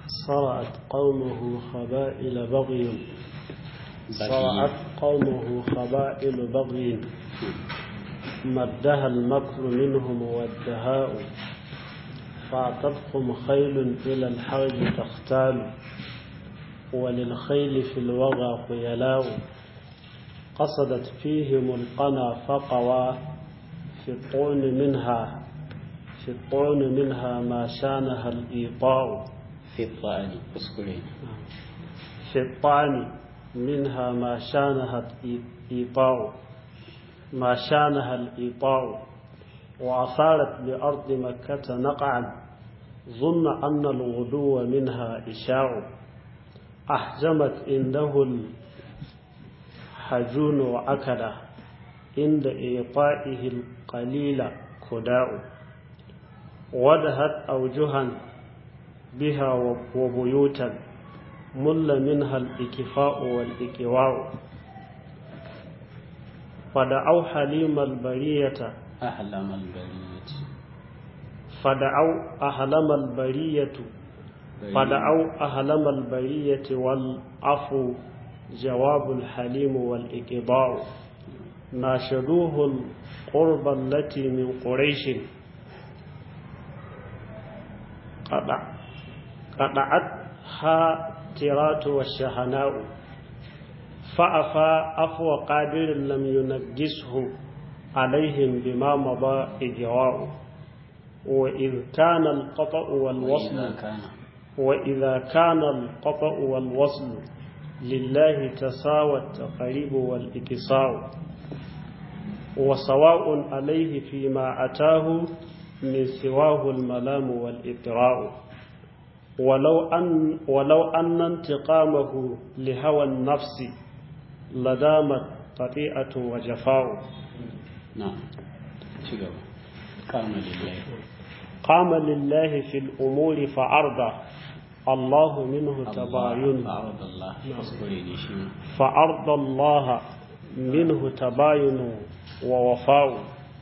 صرعت قومه خبائل بغي صرعت قومه خبائل بغي مدها المكر منهم والدهاء فاعتتهم خيل إلى الحرب تختال وللخيل في الوغى خيلاء قصدت فيهم القنا فقوى في الطعن منها في الطعن منها ما شانها الإيطاء في الطعن اسكرين في الطعن منها ما شانها الإيطاء ما شانها الإيطاء وأثارت بأرض مكة نقعا ظن أن الغدو منها إشاع أحجمت عنده الحجون وأكله عند إيطائه القليل كداء ودهت أوجها بها وبيوتا مل منها الإكفاء والإكواء فدعوا حليم البرية أحلم البرية فدعوا أحلم البرية فدعوا أحلم البرية والعفو جواب الحليم والإقضاء ناشدوه القرب التي من قريش قطع قطعتها ترات والشهناء فأفى أفو قادر لم ينجسه عليهم بما مضى إجراء وإذ كان القطع والوصل وإذا كان وإذا كان القطع والوصل لله تساوى التقريب والإكساء وسواء عليه فيما أتاه من سواه الملام والإطراء ولو أن, ولو أن انتقامه لهوى النفس لدامت قطيئة وجفاء نعم شكرا قام لله قام لله في الأمور فأرضى الله منه تباين فأرض الله اسكرين شيء فأرضى الله منه تباين ووفاء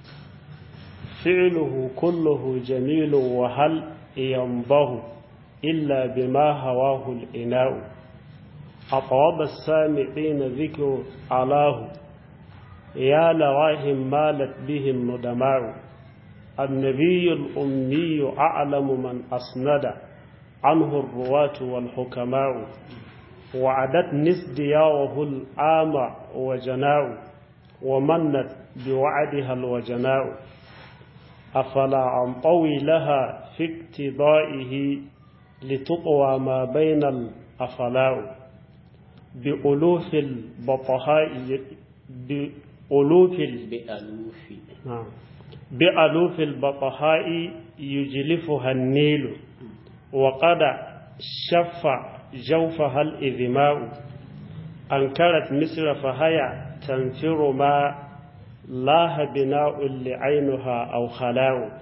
فعله كله جميل وهل ينضه إلا بما هواه الإناء أطواب السامعين ذكر علاه يا لواهم مالت بهم ندماء النبي الأمي أعلم من أسند عنه الرواة والحكماء وعدت نسدياه الآم وجناء ومنت بوعدها الوجناء أفلا أنطوي لها في اقتضائه لتقوى ما بين الأفلاء بألوف البطحاء بألوف ال- بألوف نعم. بألوف البطحاء يجلفها النيل وقد شف جوفها الإذماء أنكرت مصر فهي تنفر ما لاه بناء لعينها أو خلاء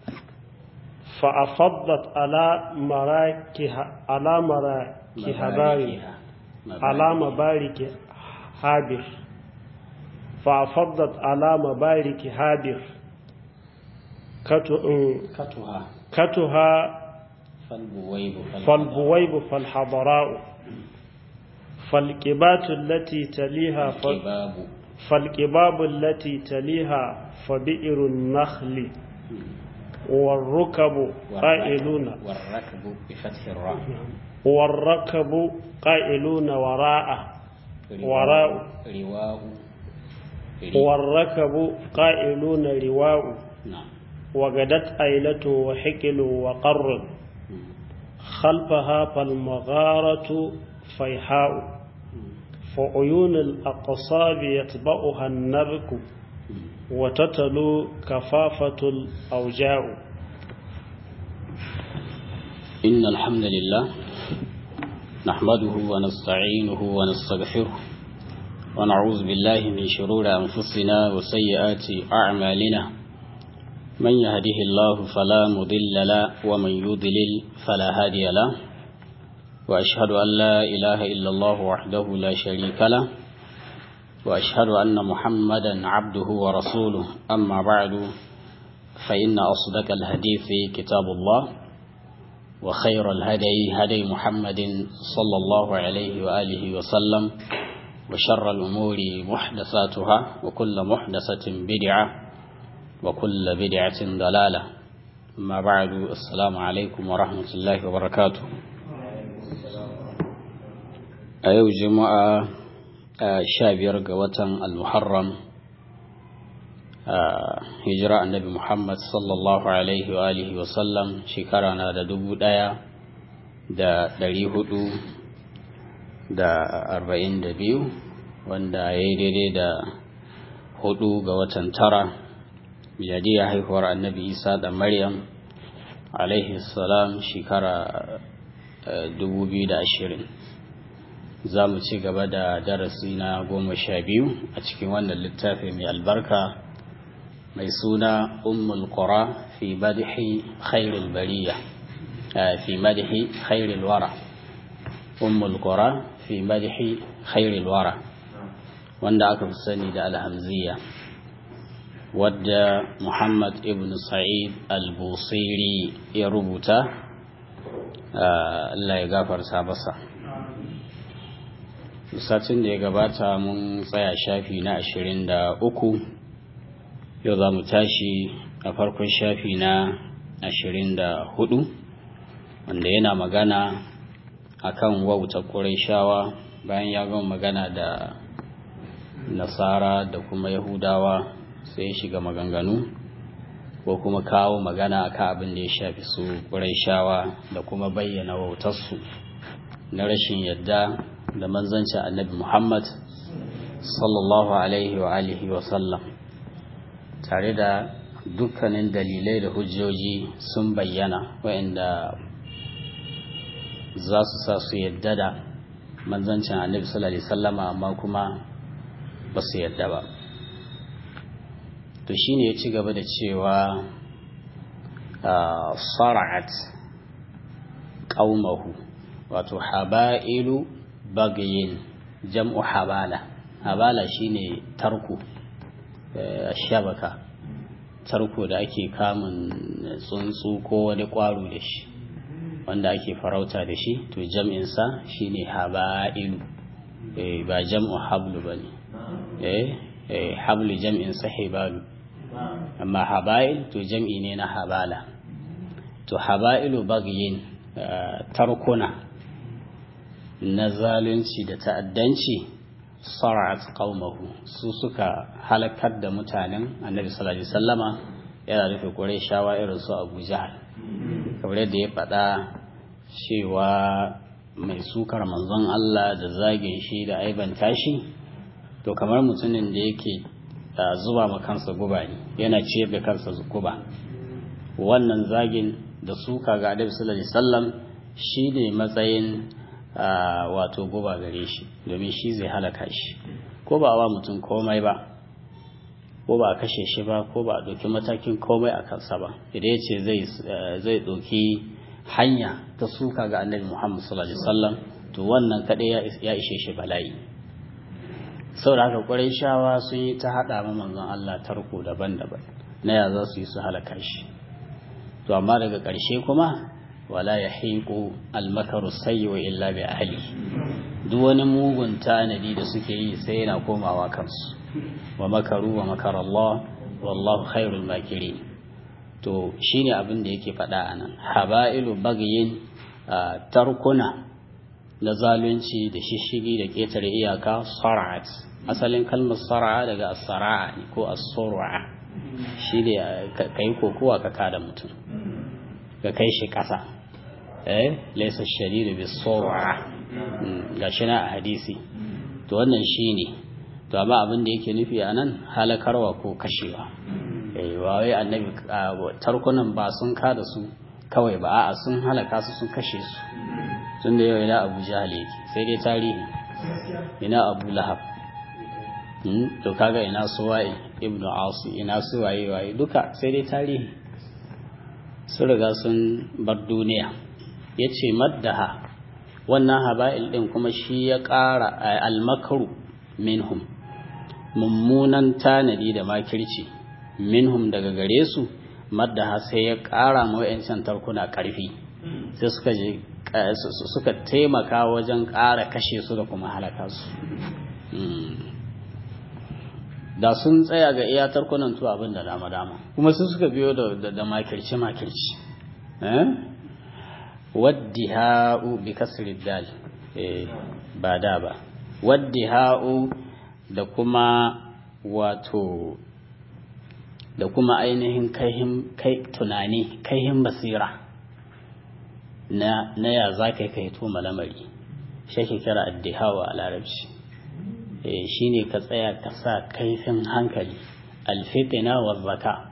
فأفضت على مراكها على مراكها باري على مبارك هابر فأفضت على مبارك هابر كتو- كتها كتها فالبويب فالبويب فالحضراء فالكبات التي تليها ف... الكباب فالكباب التي تليها فبئر النخل والركب قائلون والركب بفتح الراء والركب قائلون وراءه وراء رواء والركب قائلون رواء نعم وغدت أيلة وحكل وقر خلفها فالمغارة فيحاء فعيون الأقصاب يتبعها النبك وتتلو كفافة الأوجاع إن الحمد لله نحمده ونستعينه ونستغفره ونعوذ بالله من شرور أنفسنا وسيئات أعمالنا من يهده الله فلا مضل له ومن يضلل فلا هادي له وأشهد أن لا إله إلا الله وحده لا شريك له وأشهد أن محمدا عبده ورسوله أما بعد فإن أصدق الحديث كتاب الله وخير الهدي هدي محمد صلى الله عليه وآله وسلم وشر الأمور محدثاتها وكل محدثة بدعة وكل بدعة ضلالة ما بعد السلام عليكم ورحمة الله وبركاته أيو جماعة شابير قوة المحرم hijira annabi Muhammad sallallahu alaihi wa alihi wa sallam shekara na da dubu ɗaya da ɗari hudu da arba'in da biyu wanda ya yi daidai da hudu ga watan tara miladiya haihuwar annabi isa da maryam alaihi salam shekara dubu biyu da ashirin za mu ci gaba da darasi na goma sha biyu a cikin wannan littafi mai albarka mai suna ummul qura fi madhi khairil bariya fi madhi khairil wara ummul qura fi madhi khairil wara wanda aka fi sani da alhamziya wadda muhammad ibn sa'id al-busiri ya rubuta Allah ya gafarta masa satin da ya gabata mun tsaya shafi na ashirin da uku yau za mu tashi a farkon shafi na ashirin da hudu wanda yana magana a kan wauta shawa bayan ya gama magana da nasara da kuma yahudawa sai shiga maganganu ko kuma kawo magana a kan abin da ya shafi su shawa da kuma bayyana wautarsu na rashin yadda da manzancin annabi muhammad sallallahu alaihi wa alihi wa sallam tare da dukkanin dalilai da hujjoji sun bayyana waɗanda za su sa su yadda da manzancin annabi sallallahu alaihi sallama amma kuma ba su yadda ba to shine ya ci gaba da cewa sara'at qaumahu wato haba'ilu bagayin jam'u habala habala shine tarko shabaka tarko da ake kamun tsuntsu ko wani kwaro da shi wanda ake farauta da shi to jam'insa shine haba'ilu ba jam'u hablu ba ne hablu jam'insa hibalu amma haba'il to jam'i ne na habala to haba'ilu bagyin tarkuna na zalunci da ta'addanci sara'at qaumahu su suka halakar da mutanen annabi sallallahu alaihi wasallama yana rufe qurayshawa irin su Abu Jahl kamar yadda ya faɗa cewa mai sukar manzon Allah da zagin shi da aibanta shi to kamar mutumin da yake zuba ma kansa guba ne yana ciyar da kansa guba wannan zagin da suka ga annabi sallallahu alaihi wasallam shine matsayin wato guba gare shi domin shi zai halaka shi ko ba wa mutum komai ba ko ba a kashe shi ba ko ba a ɗauki matakin komai a kansa ba idan ya ce zai ɗauki hanya ta suka ga annabi muhammad sallallahu alaihi wasallam to wannan kaɗai ya ishe shi bala'i saboda haka ƙwarai shawa sun yi ta haɗa ma manzon allah tarko daban-daban na ya za su yi su halaka shi to amma daga ƙarshe kuma wala ya haiku almakaru sayyiwa illa bi ahli duk wani mugun tanadi da suke yi sai yana komawa kansu wa makaru wa makar Allah wallahu khairul makiri to shine abin da yake faɗa anan habailu bagyin tarkuna na zalunci da shishigi da ƙetare iyaka sara'at asalin kalmar sara'a daga as-sara'a ko as-sur'a shine kai kokowa ka kada mutum ka kai shi ƙasa eh laysa shadidu bis-sur'a gashi na a hadisi to wannan shine to amma abin da yake nufi a nan halakarwa ko kashewa eh wai annabi tarkunan ba sun kada su kawai ba a'a sun halaka su sun kashe su tun da yau ina abu jahal yake sai dai tarihi ina abu lahab to kaga ina suwa'i ibnu asi ina suwaye waye duka sai dai tarihi sun riga sun bar duniya yace maddaha wannan haba'il din kuma shi ya ƙara almakaru minhum mummunan tanadi da makirci minhum daga gare su maddaha sai ya ƙara ma wa'yancan tarkuna ƙarfi sai suka je suka taimaka wajen ƙara kashe su da kuma halaka su da sun tsaya ga iya tarkunan tu abin da dama dama kuma su suka biyo da makirci makirci waddiha'u bi kasri dal ba da ba waddiha'u da kuma wato da kuma ainihin kai tunani kaihin basira na na ya za ka kai to malamari shi ke kira addihawa a larabci shi ne ka tsaya ka sa kaifin hankali alfitina wa zaka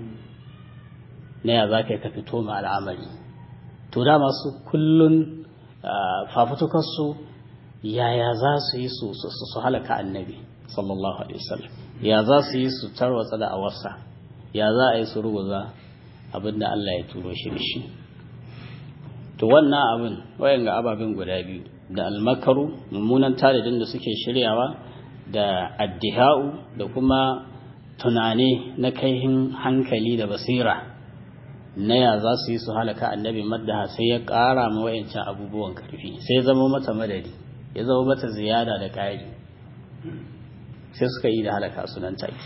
na ya za ka ka fito ma al'amari to da masu kullun fafutukarsu yaya za su yi su su halaka annabi sallallahu alaihi wasallam ya za su yi su tarwatsa da awarsa ya za a yi su ruguza abinda Allah ya turo shi da shi to wannan abin wayan ga ababen guda biyu da almakaru mummunan talibin da suke shiryawa da addiha'u da kuma tunane na kaihin hankali da basira na ya za su yi su halaka annabi maddaha sai ya ƙara ma wayancan abubuwan karfi sai ya zama mata madadi ya zama mata ziyada da ƙari sai suka yi da halaka su nan take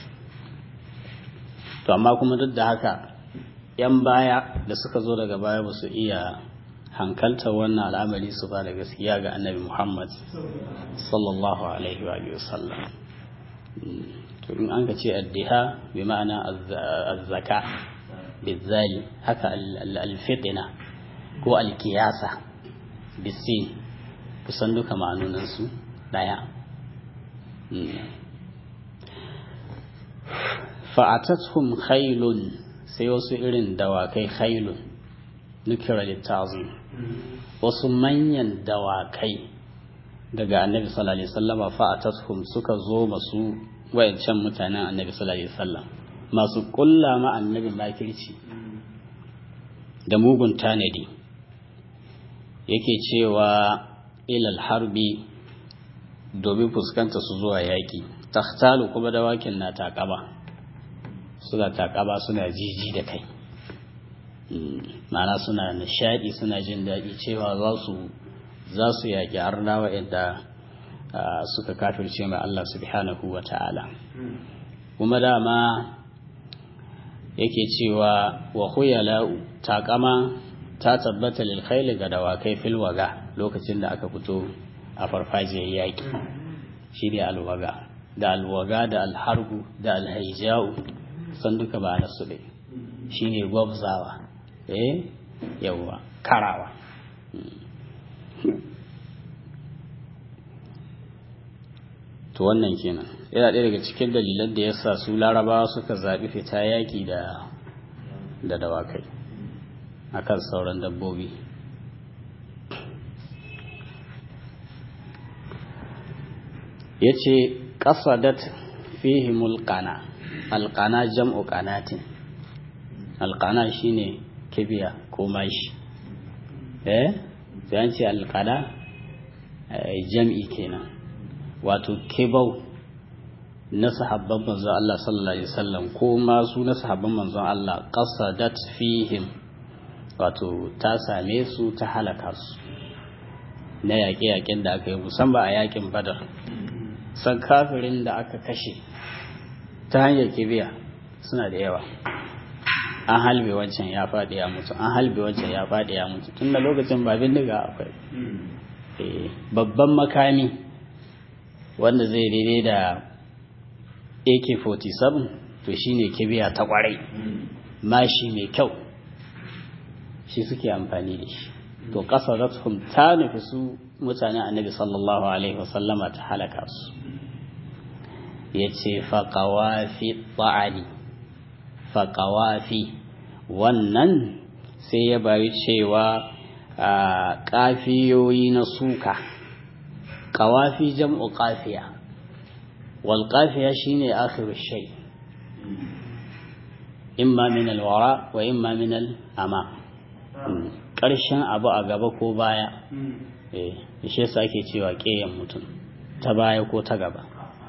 to amma kuma duk da haka yan baya da suka zo daga baya ba su iya hankalta wannan al'amari su ba da gaskiya ga annabi Muhammad sallallahu alaihi wa sallam to in an ka ce addiha bi ma'ana azzaka bizali haka alfitina ko alkiyasa bisin kusan duka ma'anunansu daya fa'atathum khailun sai wasu irin dawakai khailun nukira littazin wasu manyan dawakai daga annabi sallallahu alaihi wasallama fa'atathum suka zo masu wayancan mutanen annabi sallallahu alaihi wasallam masu kulla ma annabi makirci da mugun tanadi yake cewa ilal harbi domin fuskanta su zuwa yaƙi takhtalu kuma dawakin na taƙaba suna taƙaba suna jiji da kai ma'ana suna nishaɗi suna jin daɗi cewa za su za su yaƙi arnawa inda suka kafirce mai Allah subhanahu wa ta'ala kuma dama yake cewa wa huyala'u taƙama ta tabbata lil khayli ga dawakai fil waga lokacin da aka fito a farfajiyar yaƙi shi ne alwaga da alwaga da alhargu da alhaija'u san duka ba na su ɗaya shi ne gwabzawa eh yawwa karawa to wannan kenan yana ɗaya daga cikin dalilan da ya sa su larabawa suka zaɓi fita yaƙi da da dawakai akan sauran dabbobi ya ce ƙasadat fihimul ƙana alƙana jam'u ƙanatin alƙana shine kibiya ko mashi eh sai an ce alƙana jam'i kenan wato kibau na sahabban manzon Allah sallallahu alaihi wasallam ko ma su na sahabban manzon Allah qasadat fihim wato ta same su ta halaka su na yaƙe-yaƙen da aka yi musamman a yaƙin badar san kafirin da aka kashe ta hanyar kibiya suna da yawa an halbe wancan ya faɗi ya mutu an halbe wancan ya faɗi ya mutu tun da lokacin ba bindiga akwai babban makami wanda zai daidai da ak-47 to shine kibiya ta kwarai mashi mai kyau shi suke amfani da shi to kasarathum ta nufi su mutanen annabi sallallahu alaihi wasallama ta halaka su ya ce faƙawafi ta'ani faƙawafi wannan sai ya bari cewa ƙafiyoyi na suka ƙawafi jam'u ƙafiya wal ƙafiya shine akhiru shay imma min alwara wa imma min al'ama ƙarshen abu a gaba ko baya eh shi yasa ake cewa ƙeyan mutum ta baya ko ta gaba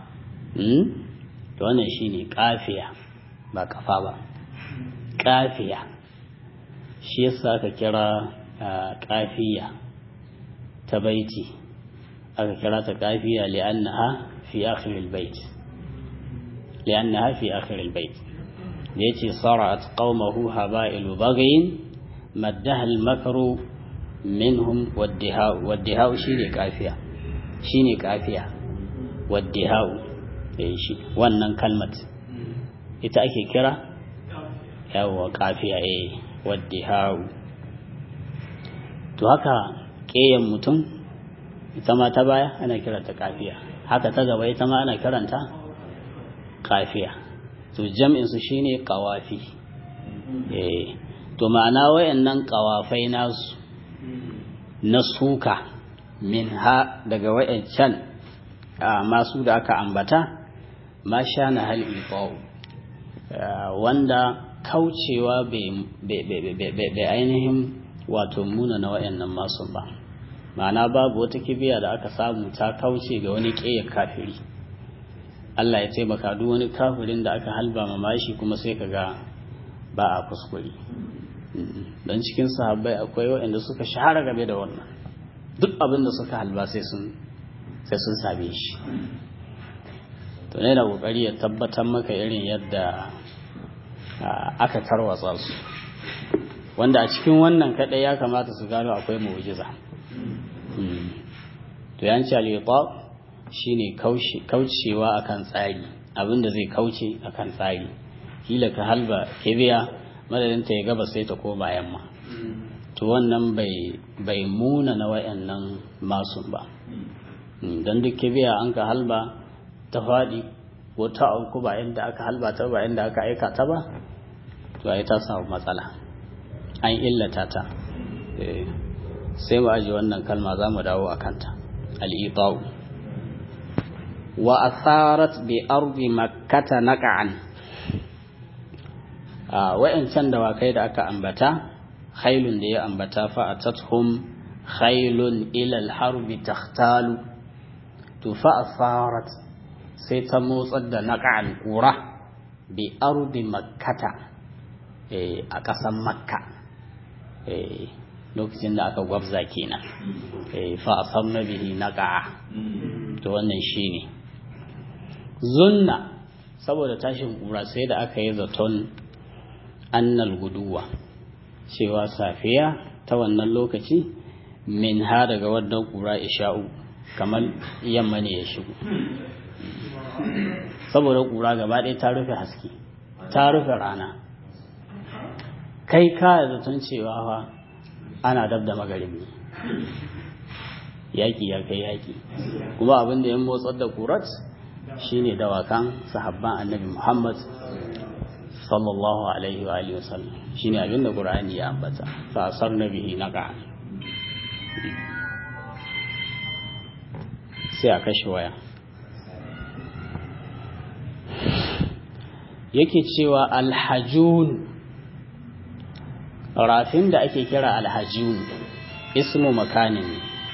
to wannan shine kafiya ba kafa ba kafiya shi yasa aka kira kafiya ta baiti aka kira ta kafiya li'annaha fi akhir al-bait li'annaha fi akhir al-bait da yace sara'at qaumahu haba'ilu baghin maddaha al-makru minhum waddihau waddihau shine kafiya shine kafiya waddihau eh shi wannan kalmat ita ake kira yawa kafiya eh waddihau to haka ƙeyan mutum ita ma ta baya ana kiranta kafiya haka ta gaba ita ma ana kiranta kafiya to jam'in su shine qawafi eh to ma'ana wayannan qawafai nasu na suka min ha daga wayancan masu da aka ambata ma sha na hal wanda kaucewa bai ainihin wato muna na wayannan masu ba ma'ana babu wata kibiya da aka samu ta kauce ga wani ƙeyar kafiri Allah ya taimaka duk wani kafirin da aka halba mamashi kuma sai ka ga ba a kuskure don cikin sahabbai akwai waɗanda suka shahara game da wannan duk abin da suka halba sai sun sai sun same shi to ne da kokari ya tabbatar maka irin yadda aka tarwatsa su wanda a cikin wannan kadai ya kamata su gano akwai mu'jiza to yanci al-itab shine kaucewa akan tsari abinda zai kauce akan tsari kila ka halba kibiya madadin ta ya gaba sai ta koma yamma to wannan bai bai muna na wayannan masun ba dan duk kibiya an ka halba ta faɗi ko ta auku ba inda aka halba ta ba inda aka aika ta ba to ai ta samu matsala an illata ta sai mu aji wannan kalma za mu dawo a kanta al'ita'u wa asarat bi ardi makkata naqa'an a wayancan dawakai da aka ambata khailun da ya ambata fa atathum khailun ila al-harbi takhtalu to fa asarat sai ta motsar da naqa'an kura bi ardi makkata a ƙasan makka lokacin da aka gwabza kenan fa asamna bihi naqa'a to wannan shine zunna saboda tashin kura sai da aka yi zaton annal guduwa cewa safiya ta wannan lokaci min ha daga wannan kura isha'u kamar yamma ne ya shigo saboda kura gaba ɗaya ta rufe haske ta rufe rana kai ka zaton cewa fa ana dab da magaribi yaƙi ya kai yaƙi kuma abin da ya motsar da kurat shine dawakan sahabban annabi muhammad sallallahu alaihi wa alihi wasallam shine abin da qur'ani ya ambata fa asarna bihi naqa sai a kashe waya yake cewa alhajun rafin da ake kira alhajun ismu makanin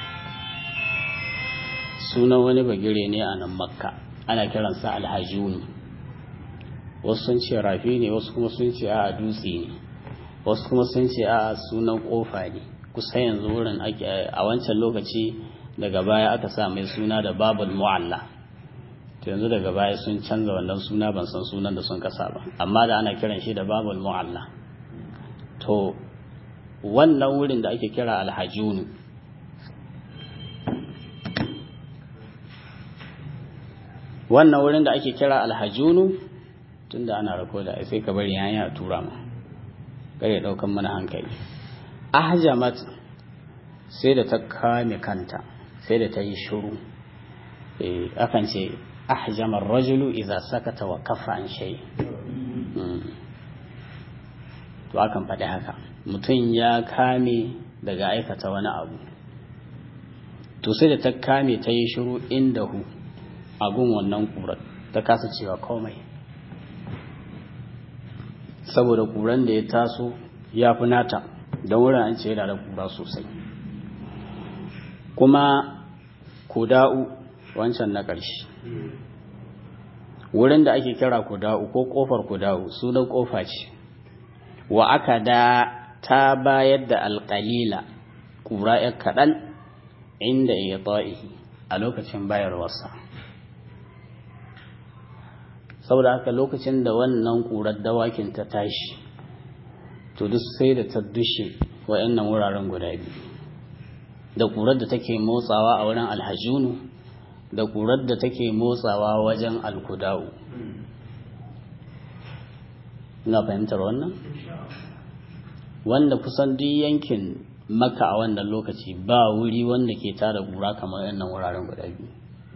sunan wani bagire ne a nan makka ana kiransa alhajun wasu sun ce rafi ne wasu kuma sun ce a dutse ne wasu kuma sun ce a sunan kofa ne kusa yanzu wurin a wancan lokaci daga baya aka sa mai suna da babul mu'alla to yanzu daga baya sun canza wannan suna ban san sunan da sun kasa ba amma da ana kiran shi da babul mu'alla to wannan wurin da ake kira alhajunu wannan wurin da ake kira alhajunu tunda ana rako da sai ka bari hanya a tura ma kare daukan mana hankali ahjamat sai da ta kame kanta sai da ta yi shuru eh akan ce ahjamar rajulu idza sakata wa kaffa an shay to akan faɗi haka mutum ya kame daga aikata wani abu to sai da ta kame ta yi shiru inda hu agun wannan ƙurar ta kasa cewa komai saboda ƙuran da ya taso ya fi nata don wurin an ce yana da ƙura sosai kuma kuda'u wancan na ƙarshe wurin da ake kira kuda'u ko ƙofar kuda'u sunan ƙofa ce wa aka da ta bayar da alƙalila ƙura ya kaɗan inda ya ta'ihi a lokacin bayarwarsa saboda haka lokacin da wannan ƙurar dawakin ta tashi to duk sai da ta dushe wa'annan wuraren guda biyu da ƙurar da take motsawa a wurin alhajunu da ƙurar da take motsawa wajen alkuda'u ina fahimtar wannan wanda kusan duk yankin maka a wannan lokaci ba wuri wanda ke tara ƙura kamar yannan wuraren guda biyu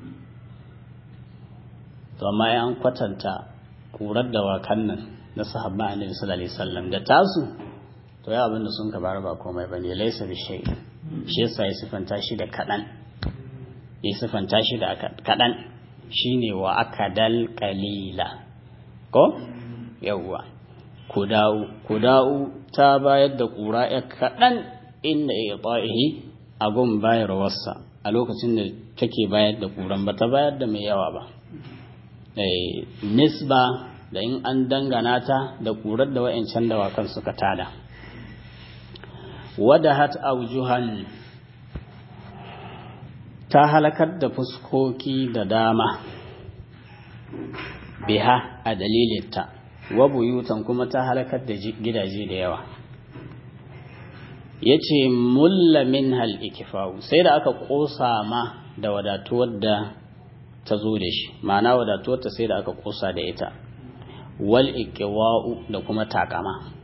to amma ya an kwatanta ƙurar da wakan nan na sahabba annabi sallallahu alaihi wasallam da tasu to ya abinda sun ka bar ba komai bane laysa bi shay shi yasa ya sifanta shi da kadan ya sifanta shi da kadan shine wa akadal qalila ko yawwa kudau kudau ta bayar da ƙura ya kadan inda ya ta'ihi a gun bayarwarsa a lokacin da take bayar da ƙuran ba ta bayar da mai yawa ba nisba da in an dangana ta da ƙurar da wa'ancan dawakan suka tada wadahat aujuhan ta halakar da fuskoki da dama biha a dalilinta wa buyutan kuma ta halakar da gidaje da yawa ya ce mulla min hal ikifa'u sai da aka ƙosa ma da wadatuwar da ta zo da shi ma'ana wadatuwar ta sai da aka ƙosa da ita wal ikiwa'u da kuma takama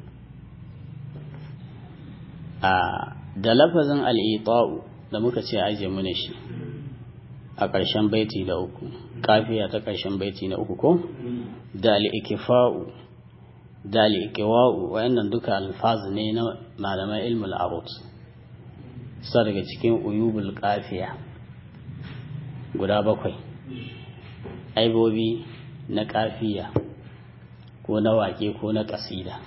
a da lafazin al'ita'u da muka ce aje mune shi a ƙarshen baiti da uku kafiya ta ƙarshen baiti na uku ko da al'ikifa'u da al'ikiwa'u wayannan duka alfaz ne na malaman ilmul arut sa daga cikin uyubul kafiya guda bakwai aibobi na kafiya ko na wake ko na kasida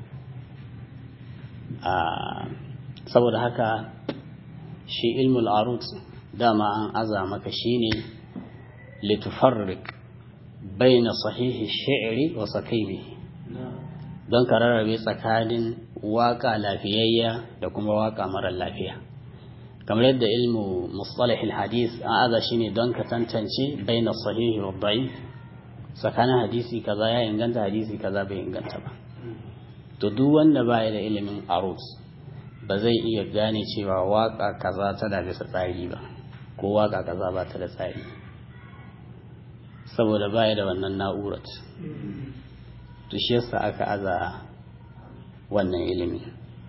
saboda haka shi ilmul arut dama an aza maka shine litufarrik baina sahihi shi'ri wa sakaibi don ka rarrabe tsakanin waka lafiyayya da kuma waka marar lafiya kamar yadda ilmu mustalah hadis an aza shine don ka tantance baina sahihi wa da'if tsakanin hadisi kaza ya inganta hadisi kaza bai inganta ba to duk wanda baya da ilimin arut ba zai iya gane cewa waka kaza tana bisa tsari ba ko waka kaza ba ta da tsari saboda baya da wannan na'urat to shi yasa aka aza wannan ilimi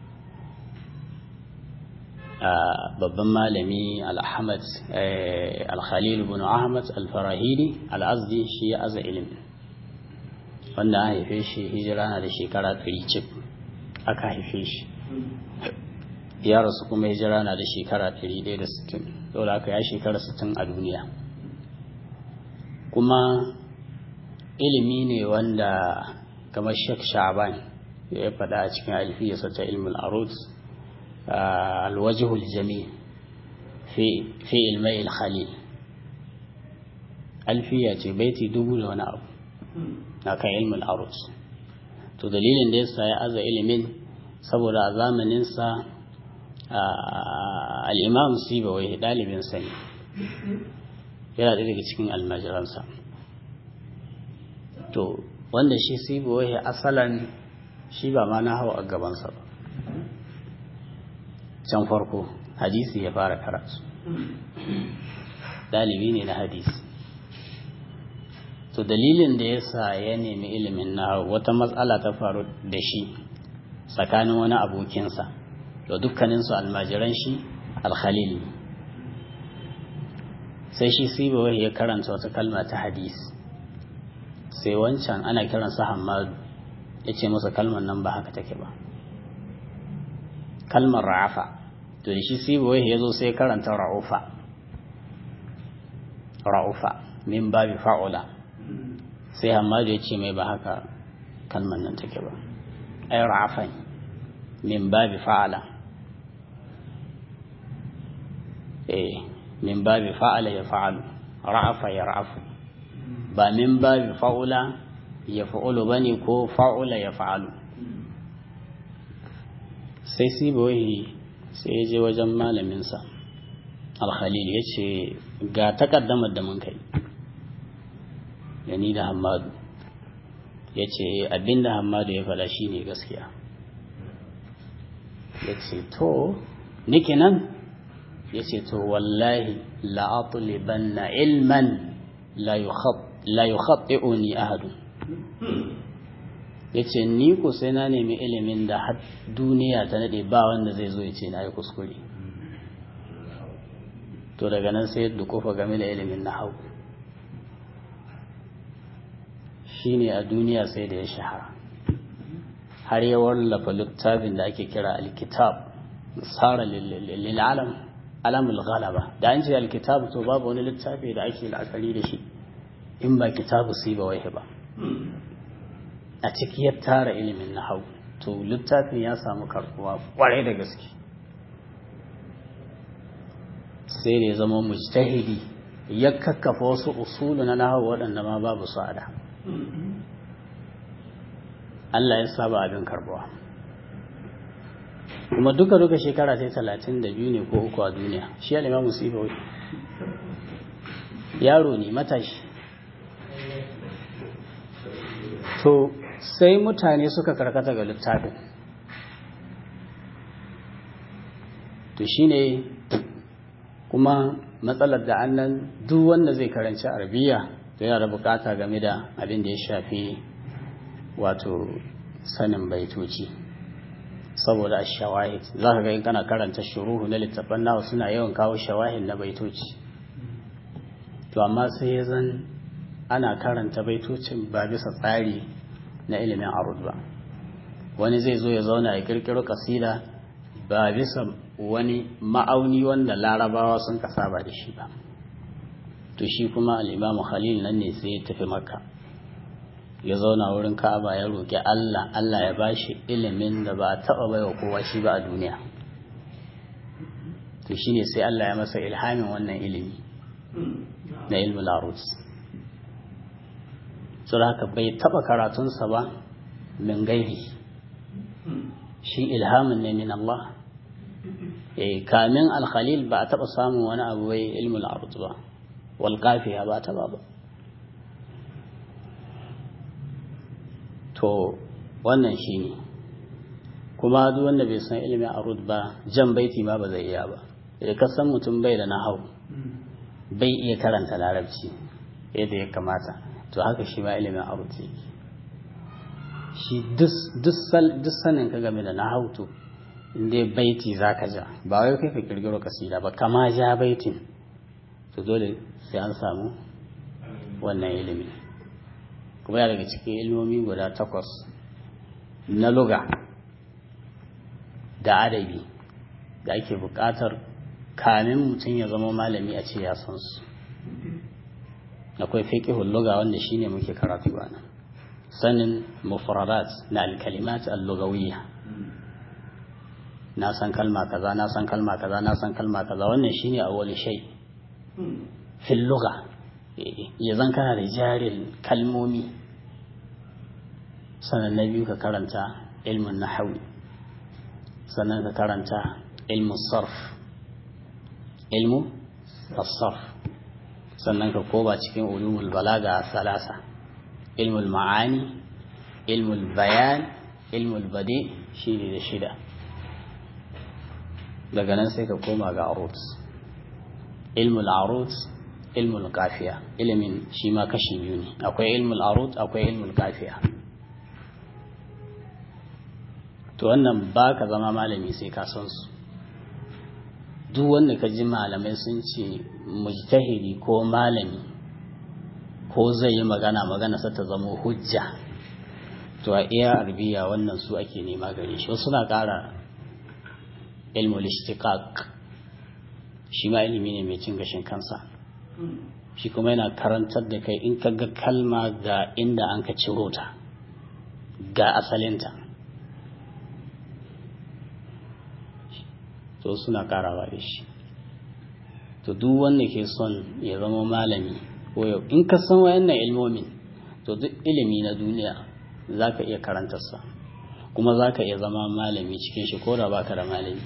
babban malami al-ahmad al-khalil ibn ahmad al-farahidi al-azdi shi ya aza ilimi wanda an haife shi hijira na da shekara 100 cif aka haife shi ya rasu kuma hijira na da shekara 160 dole aka ya shekara 60 a duniya kuma ilimi ne wanda kamar Sheikh Sha'ban ya faɗa a cikin alfiyarsa ta ilmul arut alwajhul jami fi fi ilmai al-khalil alfiya ce baiti dubu da wani abu na kan ilmul arut to dalilin da yasa ya aza ilimin saboda a zamanin sa al-imam sibawai dalibin sa ne yana daga cikin almajiransa to wanda shi sibowahi asalan shi ba ma na hawa a gabansa ba can farko hadisi ya fara karatu dalibi ne na hadisi to dalilin da ya sa ya nemi ilimin na wata matsala ta faru da shi tsakanin wani abokinsa da dukkaninsu almajiran shi alkhalil sai shi sibowahi ya karanta wata kalma ta hadisi sai wancan ana kiransa hamadu ya ce masa kalmar nan ba haka take ba kalmar ra'afa to da shi sibawai ya zo sai karanta ra'ufa ra'ufa min babi fa'ula sai hamadu ya ce mai ba haka kalmar nan take ba ai ra'afa min babi fa'ala eh min babi fa'ala ya fa'alu ra'afa ya ra'afu ba min babi fa'ula ya fa'ulu ba ne ko fa'ula ya fa'alu sai sibawai sai ya je wajen malaminsa alkhalil ya ce ga takaddamar da mun kai da ni da hamadu ya ce abinda hamadu ya faɗa shi ne gaskiya ya ce to nike nan ya ce to wallahi la'atuliban na ilman la yukhatti'uni ahadun ya ce ni ku sai na nemi ilimin da har duniya ta nade ba wanda zai zo ya ce na yi kuskure to daga nan sai dukufa game da ilimin na hau shi ne a duniya sai da ya shahara har ya wallafa littafin da ake kira alkitab tsara lil'alam alamul ghalaba da an ce alkitab to babu wani littafi da ake la'akari da shi in ba kitabu si ba wai ba a ciki ya tara ilimin na hau to littafin ya samu karbuwa kwarai da gaske sai da ya zama mujtahidi ya kakkafa wasu usulu na nahawu waɗanda ma babu su a da Allah ya saba abin karbuwa kuma duka duka shekara sai talatin da biyu ne ko uku a duniya shi alima musiba yaro ne matashi to sai mutane suka karkata ga littafin to shine kuma matsalar da annan duk wanda zai karanci arabiya to yana da bukata game da abin da ya shafi wato sanin baitoci saboda a shawahid za ka ga in kana karanta shuruhu na littafan nawa suna yawan kawo shawahid na baitoci to amma sai ya zan ana karanta baitocin ba bisa tsari na ilimin arud ba wani zai zo ya zauna ya kirkiro kasida ba bisa wani ma'auni wanda larabawa sun kasa ba da shi ba to shi kuma al'imamu khalil nan ne sai ya tafi makka ya zauna wurin ka'aba ya roƙi allah allah ya bashi ilimin da ba a taɓa baiwa kowa shi ba a duniya to shine sai allah ya masa ilhamin wannan ilimi na ilmul arus saboda haka bai taba karatunsa ba min gaibi shi ilhamin ne min Allah eh kamin al-khalil ba a taba samun wani abu bai ilmul arud ba wal qafiya ba taba ba to wannan shine kuma duk wanda bai san ilmin arud ba jan baiti ma ba zai iya ba idan ka san mutum bai da nahau bai iya karanta larabci yadda ya kamata to haka shi ma ilimin aruti shi duk sanin ka game da nahautu inda baiti za ka ja ba wai kai ka kirgiro kasida ba kama ja baitin to dole sai an samu wannan ilimi kuma ya daga cikin ilmomi guda takwas na luga da adabi da ake buƙatar kamin mutum ya zama malami a ce ya san su akwai fiqhul lugha wanda shine muke karatu bana sanin mufradat na al-kalimat al-lughawiyya na san kalma kaza na san kalma kaza na san kalma kaza wannan shine awwal shay fil lugha ya zan kana da jarin kalmomi sannan na biyu ka karanta ilmin nahwi sannan ka karanta ilmin sarf ilmu as-sarf sannan ka koba cikin ulumul balaga salasa ilmul ma'ani ilmul bayan ilmul badi shi ne da shida daga nan sai ka koma ga arut ilmul arut ilmul kafiya ilimin shi ma kashi biyu ne akwai ilmul arut akwai ilmul kafiya to wannan ba ka zama malami sai ka san su duk wanda ka ji malamai sun ce mujtahidi ko malami ko zai yi magana magana sa ta zama hujja to a iya arbiya wannan su ake nema gare shi wasu na ƙara ilmul ishtiqaq shi ma ilimi ne mai cin gashin kansa shi kuma yana karantar da kai in ka ga kalma ga inda an ka ciro ta ga asalinta to suna karawa da shi to duk wanda ke son ya zama malami ko yau in ka san wayannan ilmomin to duk ilimi na duniya za ka iya karantarsa kuma za ka iya zama malami cikin shi ko da ba ka da malami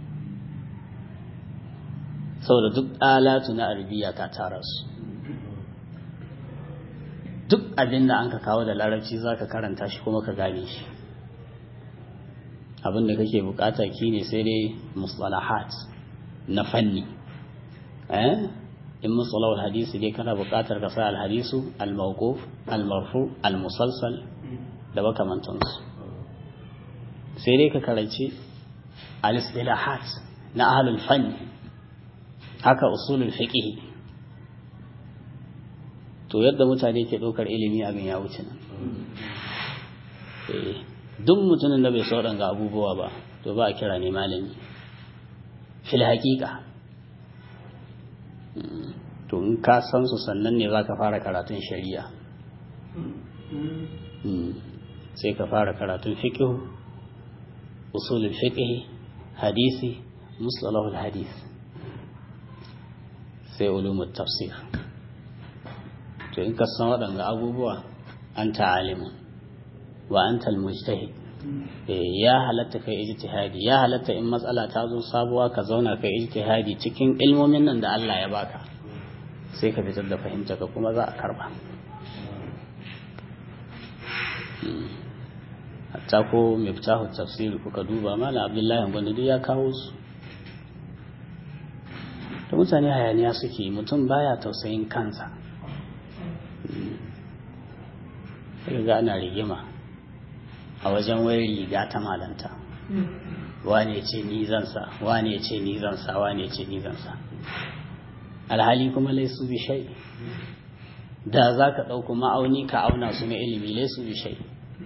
saboda duk alatu na arabiya ka tara su duk abin da an ka kawo da larabci za ka karanta shi kuma ka gane shi abin da kake bukata ki ne sai dai mustalahat na fanni in mustalahul hadisi dai kana bukatar ka sa alhadisu almawquf almarfu almusalsal da makamantansu sai dai ka karanci al-istilahat na ahlul fanni haka usulul fiqh to yadda mutane ke ɗaukar ilimi abin ya wuce nan duk mutumin da bai so ga abubuwa ba to ba a kira ne malami fil haƙiƙa to in ka san su sannan ne za ka fara karatun shari'a sai ka fara karatun fiqh usulul fiqh hadisi mustalahul hadith sai ulumut tafsir to in ka san waɗanda abubuwa an ta'alimun wa an talmujtahid ya halatta kai ijtihadi ya halatta in matsala ta zo sabuwa ka zauna kai ijtihadi cikin ilmomin nan da Allah ya baka sai ka fitar da fahimta ka kuma za a karba hatta ko miftahu tafsiri kuka duba malam abdullahi gwanda duk ya kawo su da mutane hayaniya suke mutum baya tausayin kansa sai ga ana rigima a wajen wayar riga ta malanta wane ce ni zansa wane ce ni zansa wane ce ni zansa alhali kuma laisu bi shai da za ka ɗauku ma'auni ka auna su na ilimi laisu bi shai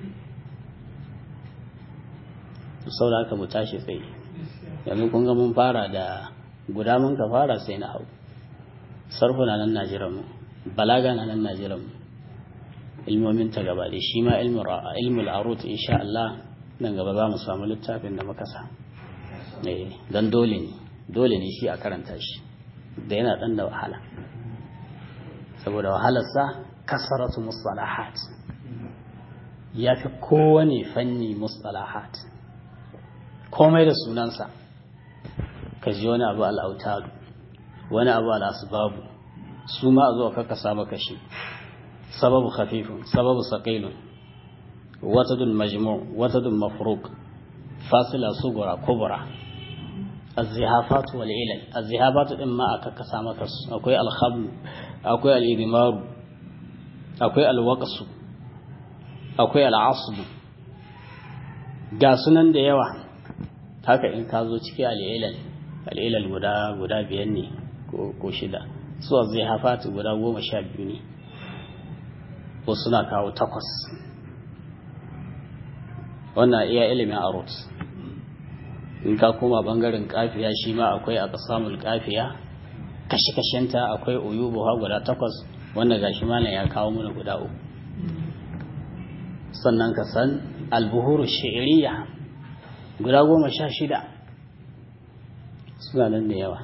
sau da aka mu tashi tsaye yanzu kun ga mun fara da guda mun ka fara sai na hau sarfu na nan najiran mu balaga na nan najiran mu ilmomin ta gaba da shi ma ilmul arut insha Allah nan gaba za mu samu littafin da muka sa dan dole ne dole ne shi a karanta shi da yana dan da wahala saboda wahalarsa kasaratu mustalahat ya fi kowane fanni mustalahat komai da sunansa ka ji wani abu al'autaru wani abu al'asbabu su ma a zuwa kakasa maka shi sababu khafifun sababu saqilun watadun majmu' watadun mafruq fasila sugura kubra az-zihafat wal ilal az-zihafat din ma aka kasa maka su akwai al-khabl akwai al-idmaru akwai al-waqsu akwai al-asb ga sunan da yawa haka in ka zo ciki al-ilal al-ilal guda guda biyan ne ko shida su az-zihafat guda goma sha biyu ne ko suna kawo takwas wannan iya ilimin arut in ka koma bangaren kafiya shi ma akwai a kasamul kafiya kashe-kashenta akwai uyubuwa guda takwas wanda gashi malam ya kawo mana guda uku sannan ka san albuhuru shi'iriya guda goma sha shida suna nan da yawa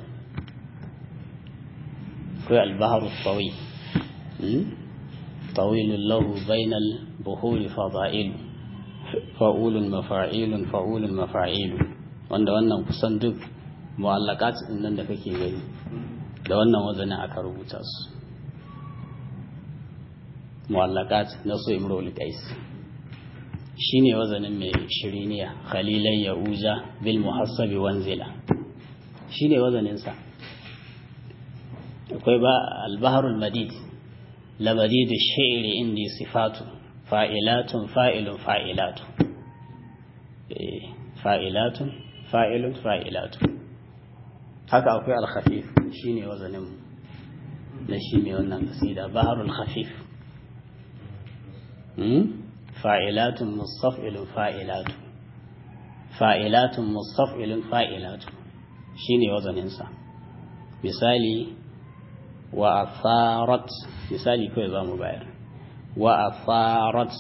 akwai albaharu tsawi طويل له بين البحور فضائل فa'ul mafa'ilun fa'ulun mafa'il wanda wannan kusan duk mu'allakat din nan da kake gani da wannan wazanin aka rubuta su mu'allakat na su imrul qais shine wazanin mai shiriniya khalilan ya'uja bil muhassabi wanzila shine wazanin sa akwai ba al-bahrul madid labadid ash-shi'ri indi sifatu fa'ilatun fa'ilun fa'ilatu fa'ilatun fa'ilun fa'ilatu haka akwai al-khafif shine wazanin na shi mai wannan kasida baharul khafif fa'ilatun mustaf'ilun fa'ilatu fa'ilatun mustaf'ilun fa'ilatu shine wazaninsa misali wa afarat misali kawai za mu bayar وأثارت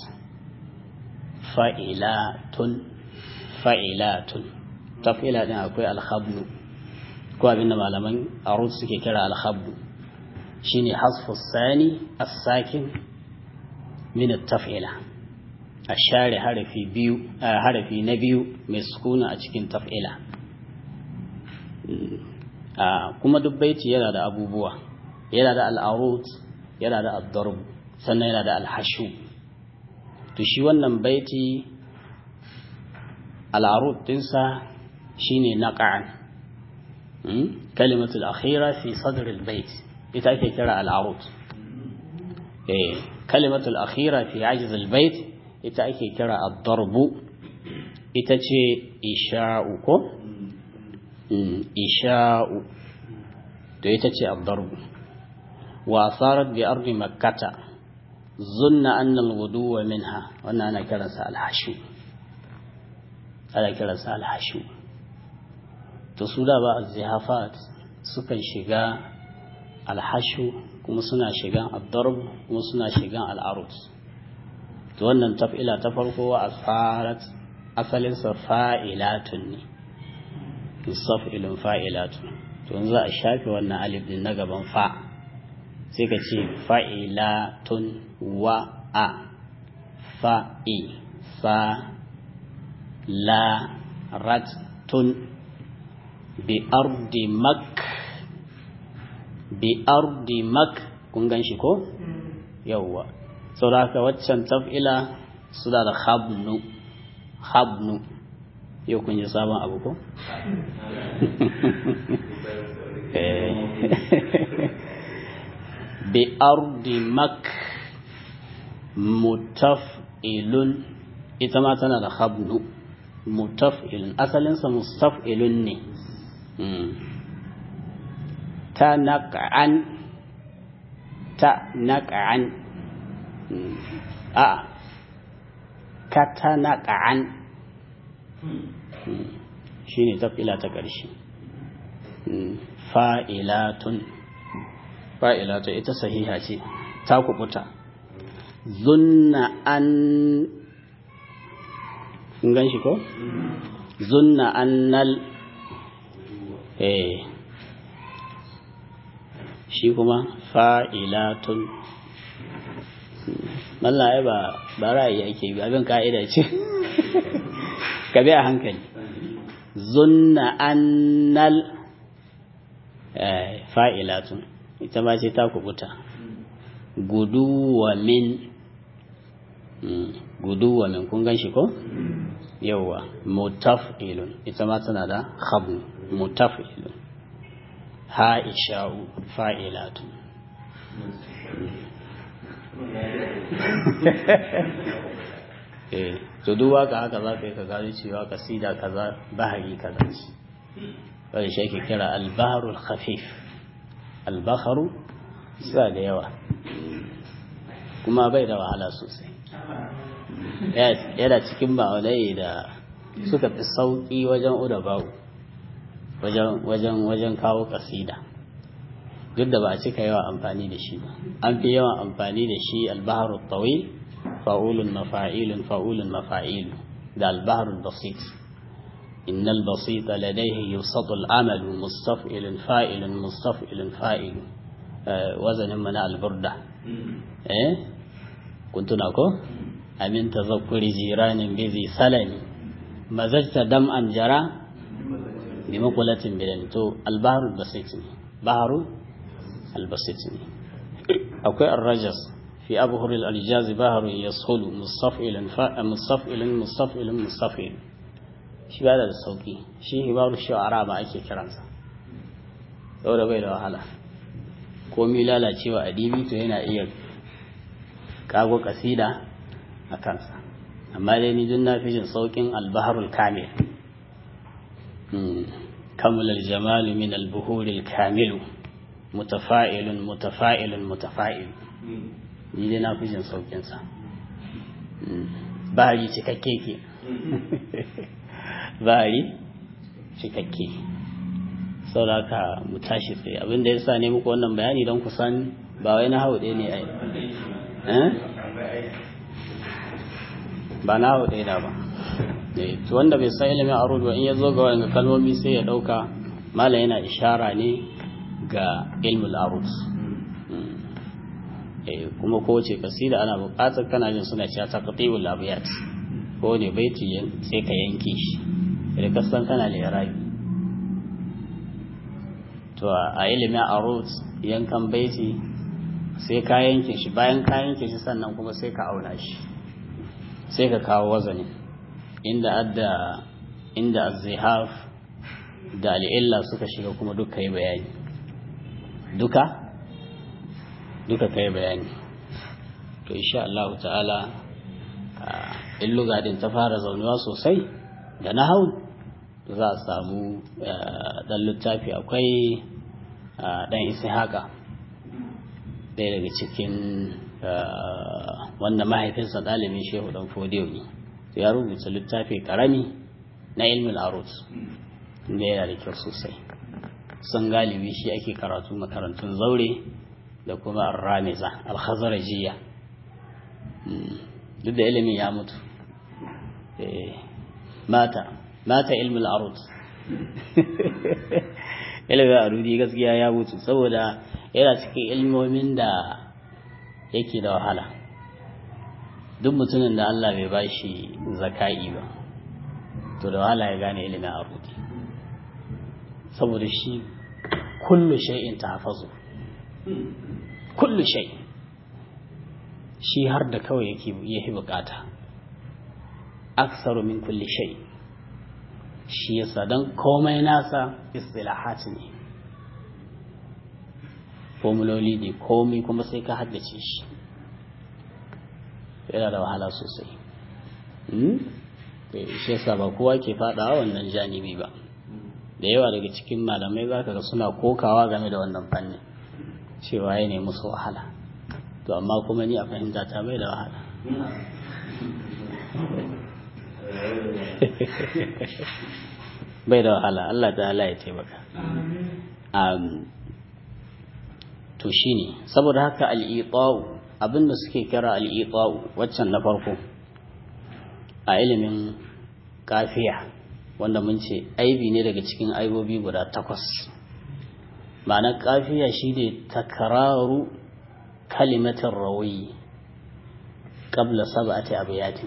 فإلات فإلات تفعيلات أكوي الخبل كو أبينا معلمان أرود سكي كرا الخبل شيني حذف الثاني الساكن من التفعيلة a share harafi biyu harafi na biyu mai sukuna a cikin taf'ila kuma duk baiti yana da abubuwa yana da al'arut yana da ad-darb sannan yana da al-hashu to shi wannan baiti al'arut dinsa shine naqa'an kalimatul akhira fi sadr al-bait ita ake kira al'arut eh kalimatul akhira fi ajiz al-bait ita ake kira ad-darb ita ce isha'u ko isha'u to ita ce ad-darb wa asarat bi ardi makkata zunna anna al-ghuduwa minha wannan ana kiransa al-hashu ana kiransa al-hashu to su da ba az-zihafat sukan shiga al-hashu kuma suna shigan ad-darb kuma suna shigan al-arut to wannan taf'ila ta farko wa asarat asalin sa fa'ilatun ne mustaf'ilun fa'ilatun to yanzu a shafe wannan alif din na gaban fa' sai ka ce fa'ilatun wa a fa'i fa la ratun bi ardi mak bi ardi mak kun gan shi ko? yauwa sauraka waccan taf'ila suna da habnu habnu yau kun yi sabon abu ko? بأرض مك متفئل ita ma tana da habnu mutaf'ilun asalinsa mustaf'ilun ne ta naq'an ta naq'an a ka ta naq'an shine taf'ila ta ƙarshe fa'ilatun fa'ila ta ita sahiha ce ta kubuta zunna an gan shi ko? zunna annal eh shi kuma fa'ilatun mallaye ba ba ra'ayi ake bi abin ka'ida ce ka bi a hankali zunna annal fa'ilatun ita ma ce ta kubuta guduwa min guduwa min kun gan shi ko yauwa mutaf'ilun ita ma tana da khabnu mutaf'ilun ha'isha'u fa'ilatu eh to duk waka haka za ka yi ka gano cewa kasida kaza bahari kaza ce wanda shi ake kira al-bahrul khafif al-bahru suna da yawa kuma bai da wahala sosai yana cikin ma'aunai da suka fi sauƙi wajen udabawu wajen wajen kawo kasida duk da ba a cika yawa amfani da shi ba an fi yawan amfani da shi albaharu tawil fa'ulun mafa'ilun fa'ulun mafa'ilu da albaharu basit innal basita ladaihi yusatu al'amalu mustaf'ilun fa'ilun mustaf'ilun fa'ilu wazanin mana alburda eh kun tuna ko amin tazakkuri jiranin bizi salami mazajta dam'an jara bi makulatin bidan to albaharu basit ne baharu albasit ne akwai arrajas fi abhur al-aljaz baharu yashulu mustaf'ilan fa mustaf'ilan mustaf'ilan mustaf'il shi ba da sauki shi hibaru shu'ara ba ake kiransa saboda bai da wahala komi lalacewa adibi to yana iya kago kasida a kansa amma dai ni dun na fi jin saukin albaharul kamil kamul aljamal min albuhur alkamil mutafa'ilun mutafa'ilun mutafa'il ni dai na fi jin saukin sa bahari cikakke ke bahari cikakke sauraka mu tashi tsaye abinda ya sa ne muku wannan bayani don kusan ba wai na hau ɗaya ne ai ba na hau ɗaya ba to wanda bai san ilimin arud ba in ya zo ga wani kalmomi sai ya ɗauka mala yana ishara ne ga ilmul arud kuma kowace kasida ana buƙatar kana jin suna cewa taqti'ul abiyat ko ne baiti sai ka yanke shi da ka san kana lirabi to a ilimin arut yankan baiti sai ka yanke shi bayan ka yanke shi sannan kuma sai ka auna shi sai ka kawo wazanin inda adda inda az-zihaf da al'illa suka shiga kuma duka yi bayani duka duka kai bayani to insha Allah ta'ala in lugadin ta fara zaunuwa sosai da na hau za a samu dan littafi akwai dan isi haka ɗaya daga cikin wanda mahaifinsa ɗalibin shehu dan fodiyo ne ya rubuta littafi karami na ilmin arut da yana da kyau sosai sun galibi shi ake karatu makarantun zaure da kuma arramiza alhazarajiya duk da ilimin ya mutu mata mata ilmin arut ilimin arudi gaskiya ya mutu saboda yana cikin ilmomin da yake da wahala duk mutumin da Allah bai bashi zaka'i ba to da wahala ya gane ilimin arudi saboda shi kullu shay'in tahfazu kullu shay shi har da kawai yake yake bukata aksaru min kulli shay shi yasa dan komai nasa istilahat ne formuloli ne komai kuma sai ka haddace shi yana da wahala sosai shi yasa ba kowa ke fadawa wannan janibi ba da yawa daga cikin malamai za ka ga suna kokawa game da wannan fannin cewa ya nemi musu wahala to amma kuma ni a fahimta ta bai da wahala bai da wahala Allah ta'ala ya taimaka to shine saboda haka al-iqa'u abinda suke kira al-iqa'u waccan na farko a ilimin kafiya wanda mun ce aibi ne daga cikin aibobi guda takwas ma'anar kafiya shine takararu kalimatin rawi qabla sab'ati abiyatin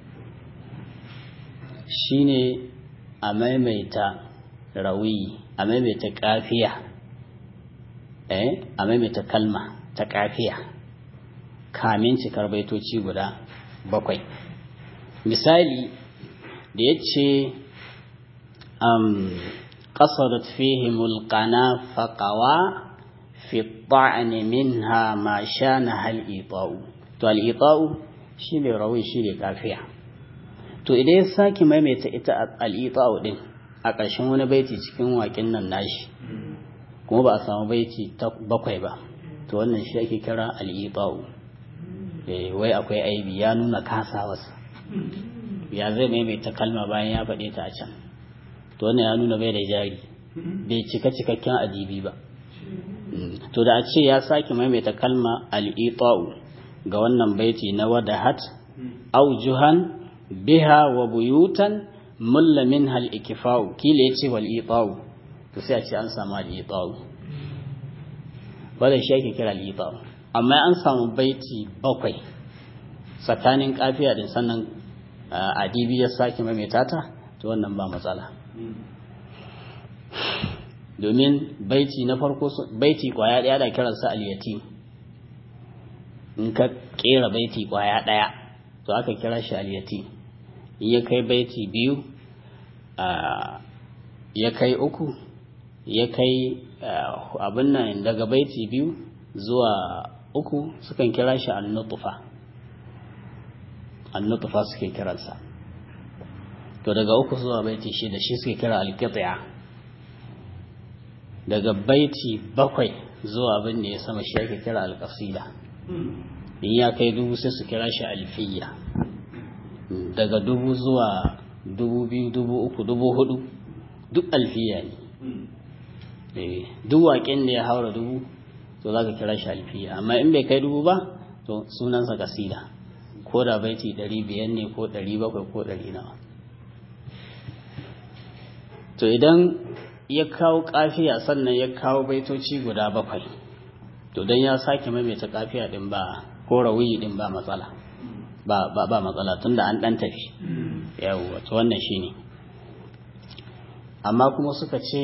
shine a maimaita rawi a maimaita kafiya eh a maimaita kalma ta kafiya kamin cikar baitoci guda bakwai misali da ya ce قصدت فيهم القنا فقوى في الطعن منها ما شانها الإيطاء to al'ita'u shi ne rawi shi ne kafiya to idan ya sake maimaita ita al'ita'u din a ƙarshen wani baiti cikin waƙin nan nashi kuma ba a samu baiti ta bakwai ba to wannan shi ake kira al'ita'u wai akwai aibi ya nuna kasawarsa ya zai maimaita kalma bayan ya faɗe ta a can to wannan ya nuna bai da jari bai cika cikakken adibi ba to da a ce ya sake maimaita kalma al'ita'u ga wannan baiti na wadahat aujuhan biha wa buyutan mulla min hal ikifa'u kila ya ce wal ita'u to sai a ce an samu al ita'u wadda shi ake kira al ita'u amma an samu baiti bakwai tsakanin kafiya din sannan adibi ya sake maimaita ta to wannan ba matsala domin baiti na farko baiti kwaya daya da kiransa al-yatim in ka kera baiti kwaya daya to aka kira shi al-yatim in ya kai baiti biyu ya kai uku ya kai abin nan daga baiti biyu zuwa uku sukan kira shi an-nutfa an-nutfa suke kiransa to daga uku zuwa baiti shida shi suke kira al-qit'a daga baiti bakwai zuwa abin da ya sama shi ake kira al-qasida in ya kai dubu sai su kira shi alfiya daga dubu zuwa dubu biyu dubu uku dubu hudu duk alfiya ne duk waƙen da ya haura dubu to za ka kira shi alfiya amma in bai kai dubu ba to sunansa kasida ko da baiti ɗari biyar ne ko ɗari bakwai ko ɗari nawa to idan ya kawo kafiya sannan ya kawo baitoci guda bakwai to don ya sake maimaita kafiya din ba ko rawiyi din ba matsala ba ba ba matsala tunda an dan tafi yawa to wannan shine amma kuma suka ce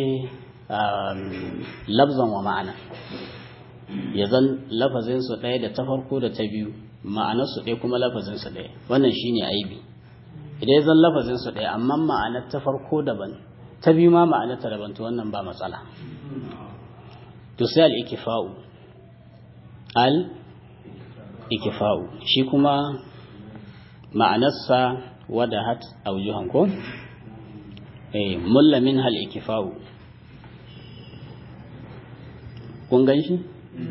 labzan wa ma'ana ya zan lafazin su ɗaya da ta farko da ta biyu ma'anar su ɗaya kuma lafazin su ɗaya wannan shine aibi idan ya zan lafazin su ɗaya amma ma'anar ta farko daban ta biyu ma ma'anar ta daban to wannan ba matsala to sai al-ikifa'u al-ikifa'u shi kuma ma'anarsa wadahat aujuhan ko eh mulla min hal ikifa'u kun gan shi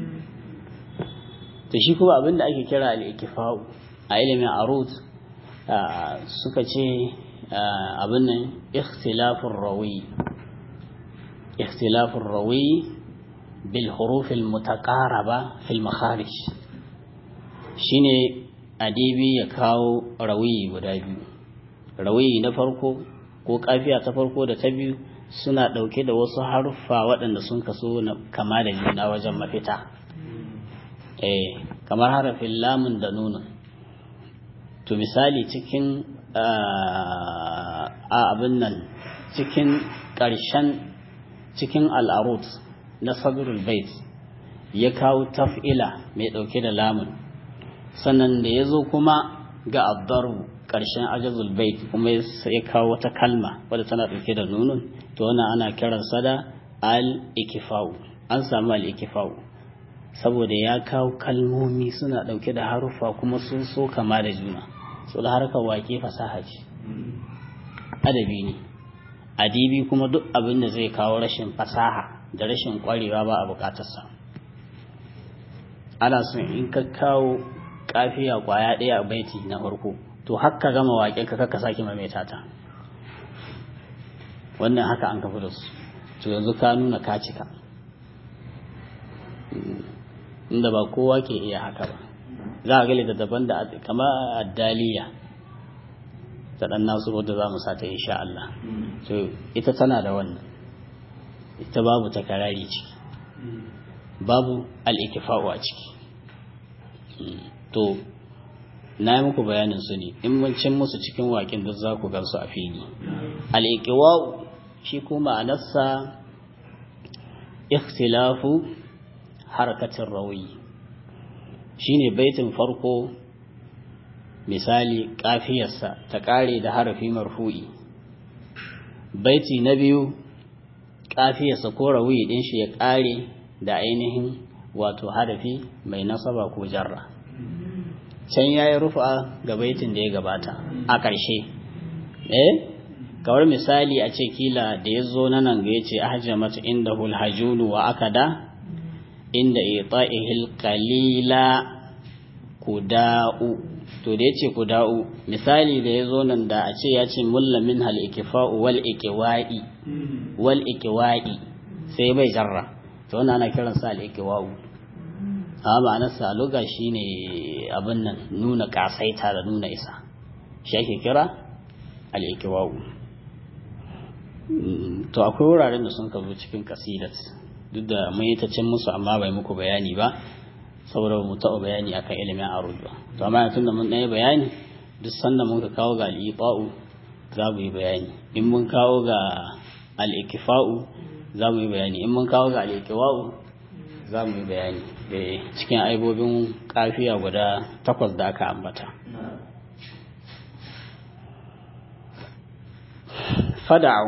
to shi kuma abinda ake kira al ikifa'u a ilimin arut suka ce abin nan ikhtilafur rawi ikhtilafur rawi bil huruf al mutaqaraba fil makharij shine adibi ya kawo rawi guda biyu rawi na farko ko kafiya ta farko da ta biyu suna ɗauke da wasu haruffa waɗanda sun kaso na kama da juna wajen mafita eh kamar harafin lamun da nunun to misali cikin a abin nan cikin ƙarshen cikin al'arut na sadrul bait ya kawo taf'ila mai ɗauke da lamun sannan da ya zo kuma ga abdaru ƙarshen ajazul bait kuma ya kawo wata kalma wadda tana ɗauke da nunun to wannan ana kiransa da al-ikifau an samu al-ikifau saboda ya kawo kalmomi suna ɗauke da haruffa kuma sun so kama da juna so da harkar wake fasaha ce adabi ne adibi kuma duk abin da zai kawo rashin fasaha da rashin ƙwarewa ba a buƙatarsa ana son in ka kawo kafiya kwaya ɗaya a baiti na farko to haka gama waƙe ka kaka sake maimaita ta wannan haka an kafa da su to yanzu ka nuna ka cika inda ba kowa ke iya haka ba za a gali da daban da kama addaliya ta ɗan nasu wadda za mu sata insha Allah to ita tana da wannan ita babu takarari ciki babu al'ikifa'u a ciki to na yi muku bayanin su ne in mun cin musu cikin waƙin duk za ku gansu a fili al'iƙiwa'u shi kuma a nassa ikhtilafu harkatin rawi shi ne baitin farko misali ƙafiyarsa ta ƙare da harafi marfu'i baiti na biyu ƙafiyarsa ko rawi ɗin shi ya ƙare da ainihin wato harafi mai nasaba ko jarra can ya yi rufa ga baitin da ya gabata a ƙarshe eh kawar misali a ce kila da ya zo nan ga ya ce ahjamat inda hulhajunu wa akada inda ita'ihil qalila kuda'u to da ya ce kuda'u misali da ya zo nan da a ce ya ce mulla min hal ikifa'u wal ikiwa'i wal ikiwa'i sai bai jarra to wannan ana kiransa al ikiwa'u a ma'anarsa luga shi ne abin nan nuna kasaita da nuna isa shi ake kira al'ikiwawu to akwai wuraren da sun ka zo cikin kasidat duk da mun yi ta cin musu amma bai muku bayani ba saboda mu taɓa bayani akan ilimin arud ba to amma tun da mun ɗaya bayani duk sanda mun ka kawo ga al'iqa'u za mu yi bayani in mun kawo ga al'ikifa'u za mu yi bayani in mun kawo ga al'ikiwa'u za mu yi bayani cikin aibobin kafiya guda takwas da aka ambata fada'u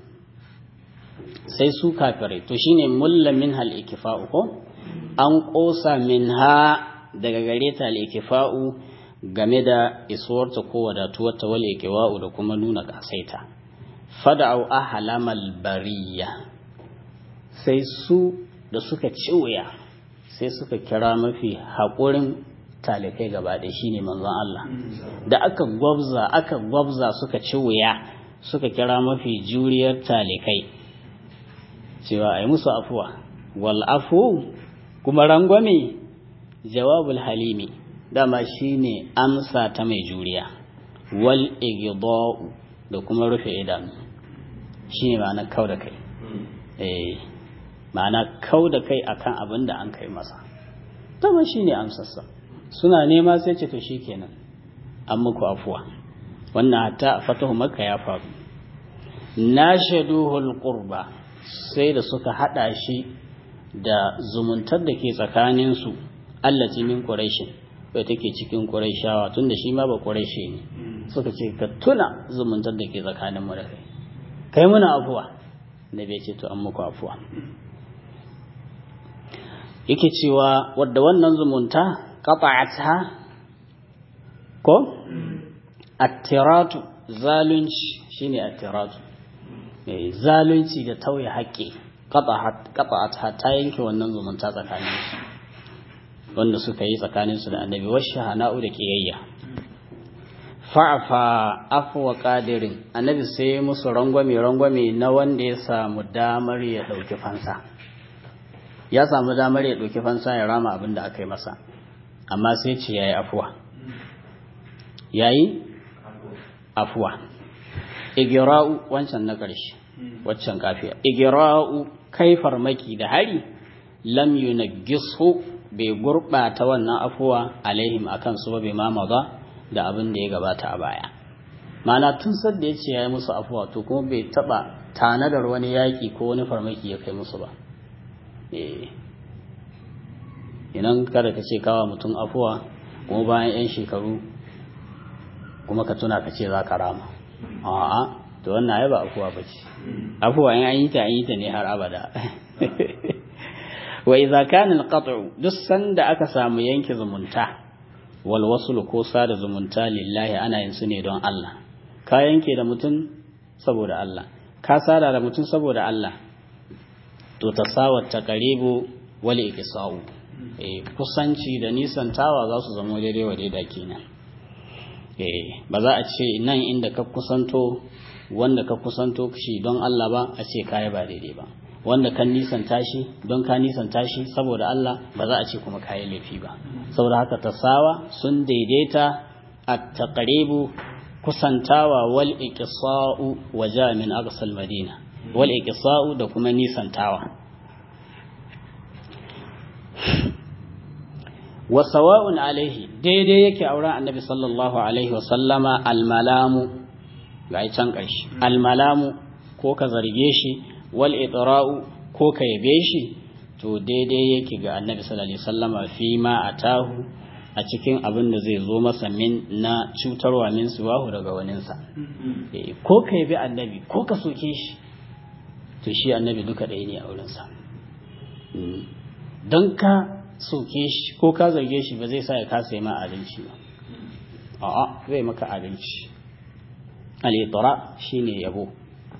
sai su kafirai to shine mulla min hal ikifa'u ko an kosa min ha daga gare ta al ikifa'u game da isuwarta ko wadatuwarta wal ikiwa'u da kuma nuna kasaita fada'u ahlamal bariya sai su da suka ci wuya sai suka kira mafi haƙurin talikai gaba da shi ne manzon Allah da aka gwabza aka gwabza suka ci wuya suka kira mafi juriyar talikai cewa ai musu afuwa wal afu kuma rangwame jawabul halimi dama shine amsa ta mai juriya wal igda'u da kuma rufe idanu shine ma'ana kau da kai eh ma'ana kau da kai akan abin da an kai masa dama shi ne amsarsa suna nema sai ce to shi kenan an muku afuwa wannan hatta a fatahu maka ya faru na shaduhul qurba sai da suka hada shi da zumuntar da ke tsakaninsu allati min quraishin bai take cikin quraishawa tunda shi ma ba quraishi ne suka ce ka tuna zumuntar da ke tsakanin mu da kai kai muna afuwa da bai ce to an muku afuwa yake cewa wadda wannan zumunta qata'atha ko attiratu zalunci shine attiratu eh zalunci da tauye haƙƙi qata'atha ta yanke wannan zumunta tsakanin su wanda suka yi tsakanin su da annabi washahana'u da kiyayya fa'afa afwa qadirin annabi sai musu rangwame rangwame na wanda ya samu damar ya dauki fansa ya samu damar ya dauki fansa ya rama abin da aka yi masa amma sai ce yayi afuwa yayi afuwa igira'u wancan na ƙarshe waccan kafiya igira'u kai farmaki da hari lam yunaggisu bai gurbata wannan afuwa alaihim akan su ba bai mama ba da abin da ya gabata a baya mana tun sadda ya ce ya yi musu afuwa to kuma bai taba tanadar wani yaƙi ko wani farmaki ya kai musu ba idan kada ka ce kawa mutum afuwa kuma bayan 'yan shekaru kuma ka tuna ka ce za ka rama a'a to wannan ai ba afuwa ba ce afuwa in an yi ta an yi ta ne har abada wa idza kana al-qat'u duk sanda aka samu yanke zumunta wal wasl ko sada zumunta lillahi ana yin su ne don Allah ka yanke da mutum saboda Allah ka sada da mutum saboda Allah to tasawat taqribu wal iqsa'u eh kusanci da nisantawa za su zama daidai wa daidai kenan eh ba za a ce nan inda ka kusanto wanda ka kusanto shi don Allah ba a ce kai ba daidai ba wanda kan nisanta shi don ka nisanta shi saboda Allah ba za a ce kuma kayi laifi ba saboda haka tasawa sun daidaita at-taqribu kusantawa wal iqsa'u waja min aqsal madina wal iqsa'u da kuma nisantawa wa sawa'un alaihi daidai yake auren annabi sallallahu alaihi wa sallama al-malamu ga can ƙarshe al-malamu ko ka zarge shi wal itra'u ko ka yabe shi to daidai yake ga annabi sallallahu alaihi wasallama fi ma atahu a cikin abin da zai zo masa min na cutarwa min suwahu daga waninsa ko ka yabi annabi ko ka soke shi to shi annabi duka ɗaya ne a wurinsa don ka soke shi ko ka zarge shi ba zai sa ya kasa yi ma adalci ba a'a zai maka adalci al-itra shine yabo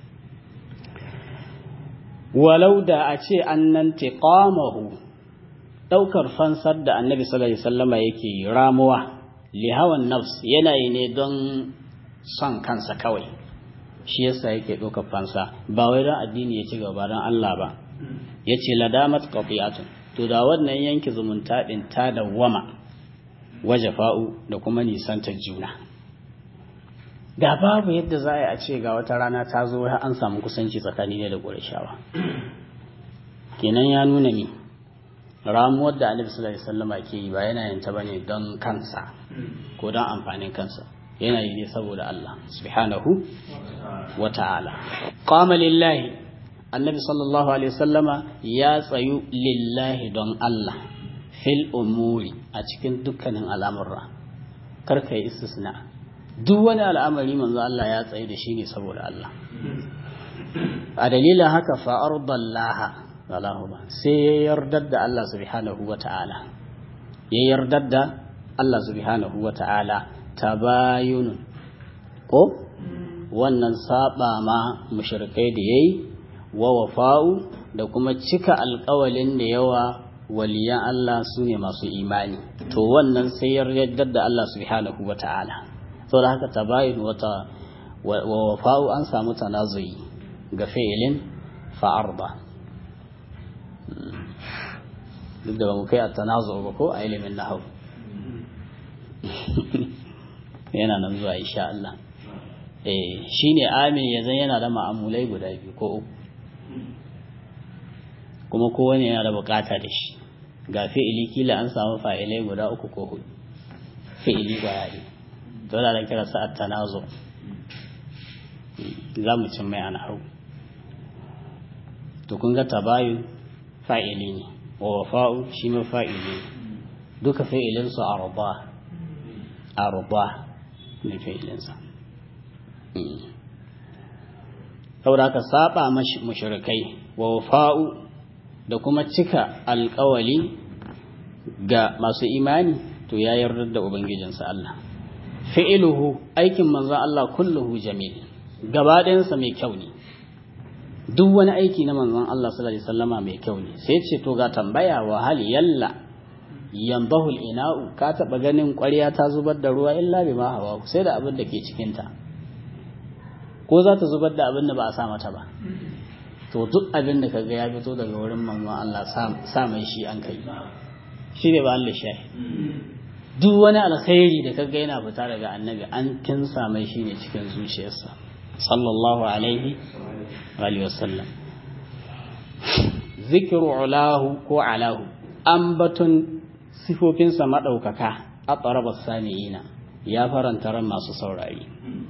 walau da a ce annan tiqamahu daukar fansar da annabi sallallahu alaihi wasallama yake ramuwa li hawan nafs yana yi ne don son kansa kawai shi yasa yake daukar fansa ba wai don addini ya ci gaba don Allah ba yace ladamat qati'atun to da wannan yanke zumunta din ta dawwama wajafa'u da kuma nisantar juna da babu yadda za a ce ga wata rana ta zo har an samu kusanci tsakani ne da ƙurashawa kenan ya nuna mi ramuwar da annabi sallallahu alaihi wasallam ke yi ba yana yin ta bane don kansa ko don amfanin kansa yana yi ne saboda Allah subhanahu wa ta'ala qama lillahi annabi sallallahu alaihi wasallama ya tsayu lillahi don Allah fil umuri a cikin dukkanin al'amurra karka yi istisna duk wani al'amari manzo Allah ya tsaye da shi ne saboda Allah a dalilin haka fa'ar dallaha sai ya yardar da Allah subhanahu wa ta'ala ya yardar da Allah subhanahu wa ta'ala tabayunun ko wannan saba ma mushrikai da yayi wa wafa'u da kuma cika alƙawalin da yawa waliyan Allah su ne masu imani to wannan sai ya yardar da Allah subhanahu wa ta'ala saboda haka tabayin wata wa wafa'u an samu tanazuyi ga fi'ilin fa'arba duk da ba mu kai a tanazu ba ko a ilimin nahau yana nan zuwa insha Allah eh shine amin yanzu yana da ma'amulai guda biyu ko uku kuma kowane yana da bukata da shi ga fi'ili kila an samu fa'ilai guda uku ko hudu fi'ili kwaya ne to da da kira sa'at tanazo za mu cin mai ana to kun ga tabayun fa'ili ne wa wafa'u shi ma fa'ili ne duka fa'ilinsu arba arba ne fa'ilinsa saboda haka saba mushrikai wa wafa'u da kuma cika alkawali ga masu imani to ya yarda da ubangijinsa Allah fi'iluhu aikin manzon Allah kulluhu jamil gaba ɗayansa mai kyau ne duk wani aiki na manzon Allah sallallahu alaihi wasallama mai kyau ne sai ce to ga tambaya wa hal yalla yambahul ina'u ka taba ganin ƙwarya ta zubar da ruwa illa bi ma hawa sai da abin da ke cikin ta ko za ta zubar da abin da ba a sa mata ba to duk abin da kaga ya fito daga wurin manzon Allah sa mai shi an kai shi ne ba Allah shahi duk wani alkhairi da kaga yana fita daga annabi an kinsa mai shi ne cikin zuciyarsa sallallahu alaihi wa sallam zikru ulahu ko alahu ambatun sifofinsa maɗaukaka a tsarabar sani'ina ya faranta ran masu saurari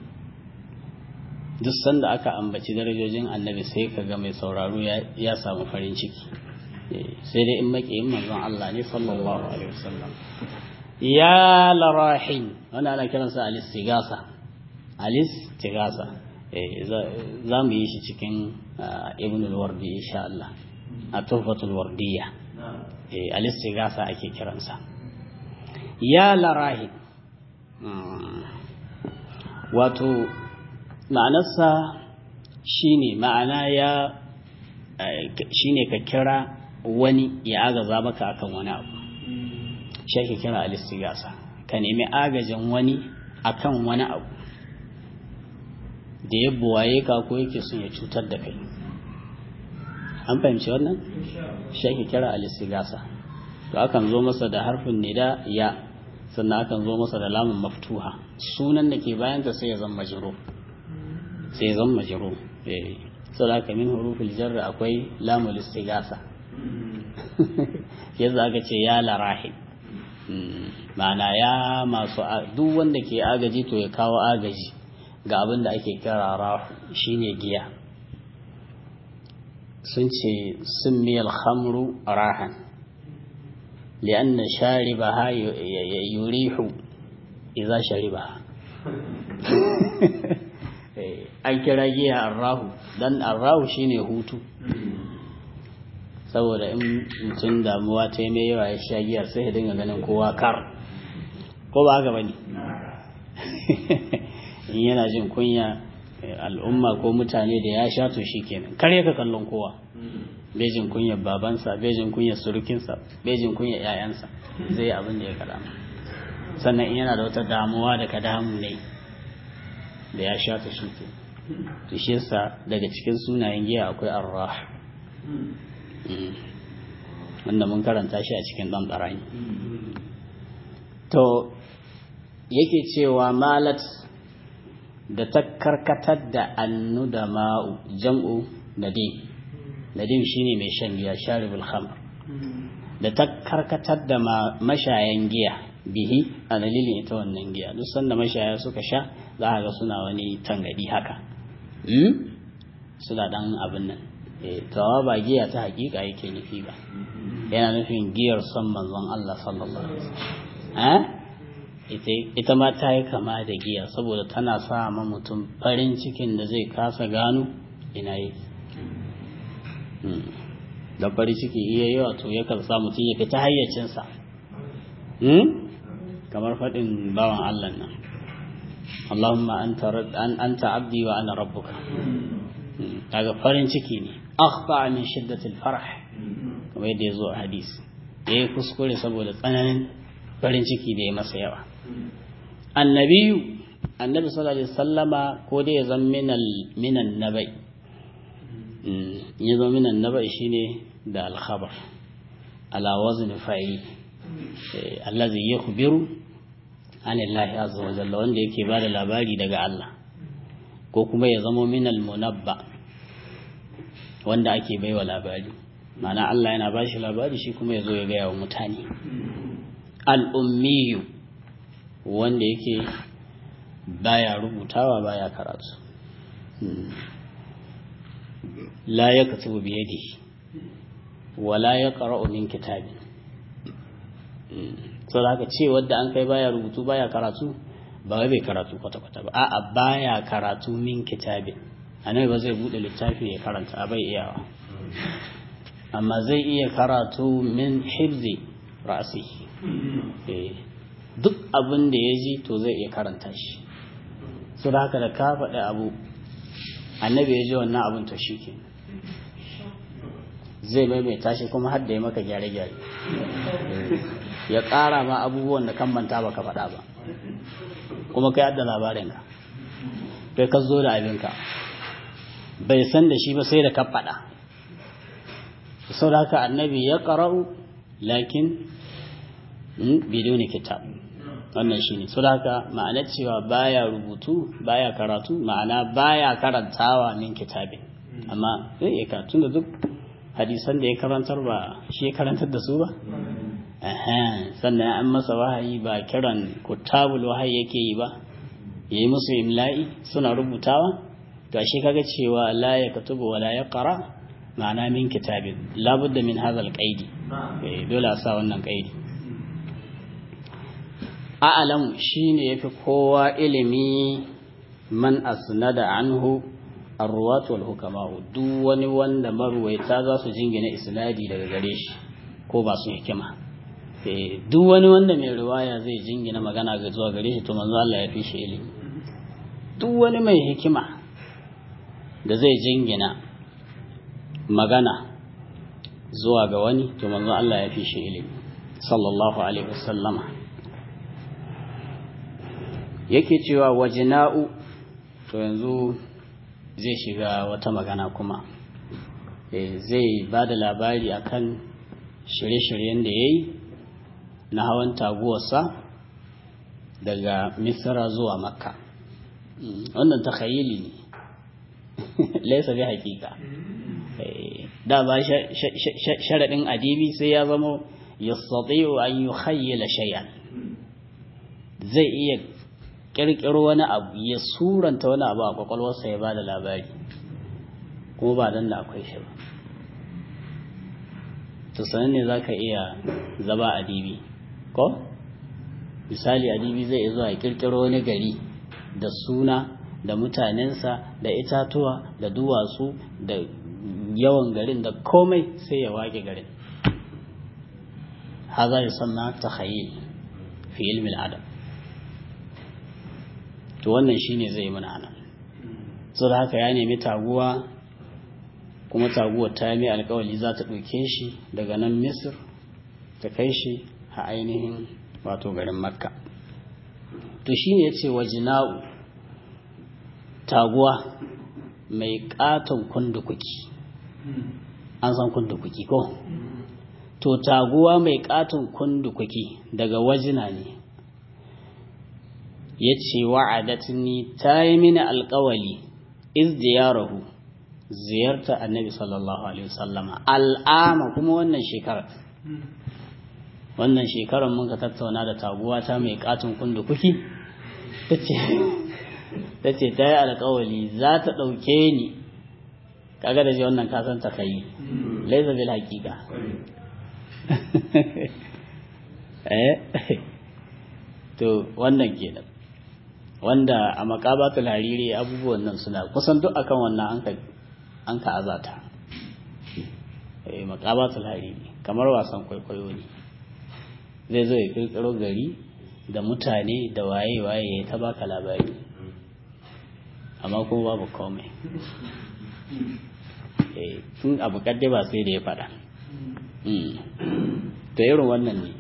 duk sanda aka ambaci darajojin annabi sai ka ga mai sauraro ya samu farin ciki sai dai in maƙiyin manzon Allah ne sallallahu alaihi wasallam ya larahin wanda ana kiransa alis tigasa alis tigasa za mu yi shi cikin ibn al-wardi insha Allah a tuhfatul wardiyya alistigasa ake kiransa ya larahi wato ma'anarsa shine ma'ana ya shine ka kira wani ya agaza maka akan wani abu shi ake kira alistigasa ka nemi agajin wani akan wani abu da ya buwaye ka ko yake son ya cutar da kai an fahimci wannan shi ake kira alistigasa to akan zo masa da harfin nida ya sannan akan zo masa da lamun maftuha sunan da ke bayan ta sai ya zama majrur sai ya zama majrur eh saboda haka min hurufil jar akwai lamul istigasa yanzu aka ce ya larahi ma'ana ya masu duk wanda ke agaji to ya kawo agaji ga abin da ake kira rahu shine giya sun ce sun miyar hamru rahan li'anna sharibaha yurihu idza sharibaha an kira giya arrahu dan arrahu shine hutu saboda in mutum damuwa ta mai yawa ya sha giya sai ya dinga ganin kowa kar ko ba haka bane in yana jin kunya al'umma ko mutane da ya sha to shikenan kare ka kallon kowa bejin kunyar babansa bejin kunyar surukinsa bejin kunyar yayansa zai yi abin da ya kada sannan in yana da wata damuwa da ka damu ne da ya sha ta shi to shi yasa daga cikin sunayen giya akwai arrah wanda mun karanta shi a cikin dan barani to yake cewa malat da ta karkatar da annu da ma'u jam'u nadim nadim shine mai shan giya sharibul khamr da ta karkatar da mashayan giya bihi a dalilin ita wannan giya duk sanda mashaya suka sha za a ga suna wani tangadi haka suna dan abin nan tawa ba giya ta hakika yake nufi ba yana nufin giyar son manzon Allah sallallahu alaihi wasallam ita ma ta yi kama da giya saboda tana sa ma mutum farin cikin da zai kasa gano ina yi da farin ciki iya yawa to yakan sa mutum ya fita hayyacinsa kamar faɗin bawan Allah nan Allahumma anta abdi wa ana rabbuka kaga farin ciki ne akhfa min shiddatil farah kamar yadda ya zo a hadisi ya yi kuskure saboda tsananin farin ciki da ya masa yawa annabiyu annabi sallallahu alaihi sallama ko dai ya zama minal minan nabai ya zama minan nabai shine da alkhabar ala wazni fa'il allazi yakhbiru anillahi azza wa jalla wanda yake bada labari daga Allah ko kuma ya zama minal munabba wanda ake baiwa labari ma'ana Allah yana ba shi labari shi kuma ya zo ya gaya wa mutane al'ummiyu wanda yake baya rubutawa baya karatu la ya katubu biyadihi wala ya qara'u min kitabin sau da haka ce wadda an kai baya rubutu baya karatu ba wai bai karatu kwata-kwata ba a'a baya karatu min kitabin annabi ba zai bude littafi ya karanta a bai iyawa amma zai iya karatu min hibzi ra'asi duk abin da ya ji to zai iya karanta shi su da haka da ka faɗi abu annabi ya ji wannan abin to shi ke zai maimaita shi kuma har da ya maka gyare-gyare ya ƙara ma abubuwan da kan manta baka faɗa ba kuma kai adda labarinka kai ka zo da abinka bai san da shi ba sai da ka faɗa sau da haka annabi ya ƙara'u lakin bidoni kitab wannan shi ne sau da haka ma'anar cewa baya rubutu baya karatu ma'ana baya karantawa min kitabin amma zai iya karatu da duk hadisan da ya karantar ba shi ya karantar da su ba sannan an masa wahayi ba kiran kutabul wahayi yake yi ba yayi musu imla'i suna rubutawa to shi kaga cewa la ya katubu wa la ya qara ma'ana min kitabin labudda min hadha alqaidi dole a sa wannan qaidi a'lam shine yafi kowa ilimi man asnada anhu arruwat wal hukama duk wani wanda marwaita za su jingina isnadi daga gare shi ko ba su hikima duk wani wanda mai riwaya zai jingina magana ga zuwa gare shi to manzo Allah ya fi shi ilimi duk wani mai hikima da zai jingina magana zuwa ga wani to manzo Allah ya fi shi ilimi sallallahu alaihi wasallama yake cewa wajina'u to yanzu zai shiga wata magana kuma zai ba da labari akan shirye-shiryen da ya yi na hawan taguwarsa daga misra zuwa makka wannan takhayili ne laisa bi hakika da ba sharaɗin adibi sai ya zama yastati'u an yukhayyala shay'an zai iya kirkiro wani abu ya suranta wani abu a kwakwalwarsa ya bada labari kuma ba dan da akwai shi ba to sanan ne zaka iya zaba adibi ko misali adibi zai iya zuwa ya kirkiro wani gari da suna da mutanensa da itatuwa da duwatsu da yawan garin da komai sai ya wage garin haza ya sanna takhayyul fi ilmi al-adab to wannan shine zai yi mana anan so da haka ya nemi taguwa kuma taguwar ta mai alkawali za ta ɗauke shi daga nan misir ta kai shi a ainihin wato garin makka to shine ya ce wa jina'u taguwa mai katon kundukuki an san kundukuki ko to taguwa mai katon kundukuki daga wajina ne ya ce wa'adatni ta yi mini alkawali iz diyarahu ziyarta annabi sallallahu alaihi wasallama al'ama kuma wannan shekarar wannan shekarar mun ka tattauna da taguwa ta mai katon kundukuki ta ce ta yi alkawali za ta ɗauke ni kaga da ji wannan kasan ta kai laisa bil haƙiƙa eh to wannan kenan wanda a makabatul hariri abubuwan nan suna kusan duk akan wannan an ka an ka azata eh makabatul hariri kamar wasan kwaikwayo ne zai zo ya kirkiro gari da mutane da waye waye ya ta baka labari amma kuma babu komai eh tun abu kadde ba sai da ya faɗa to irin wannan ne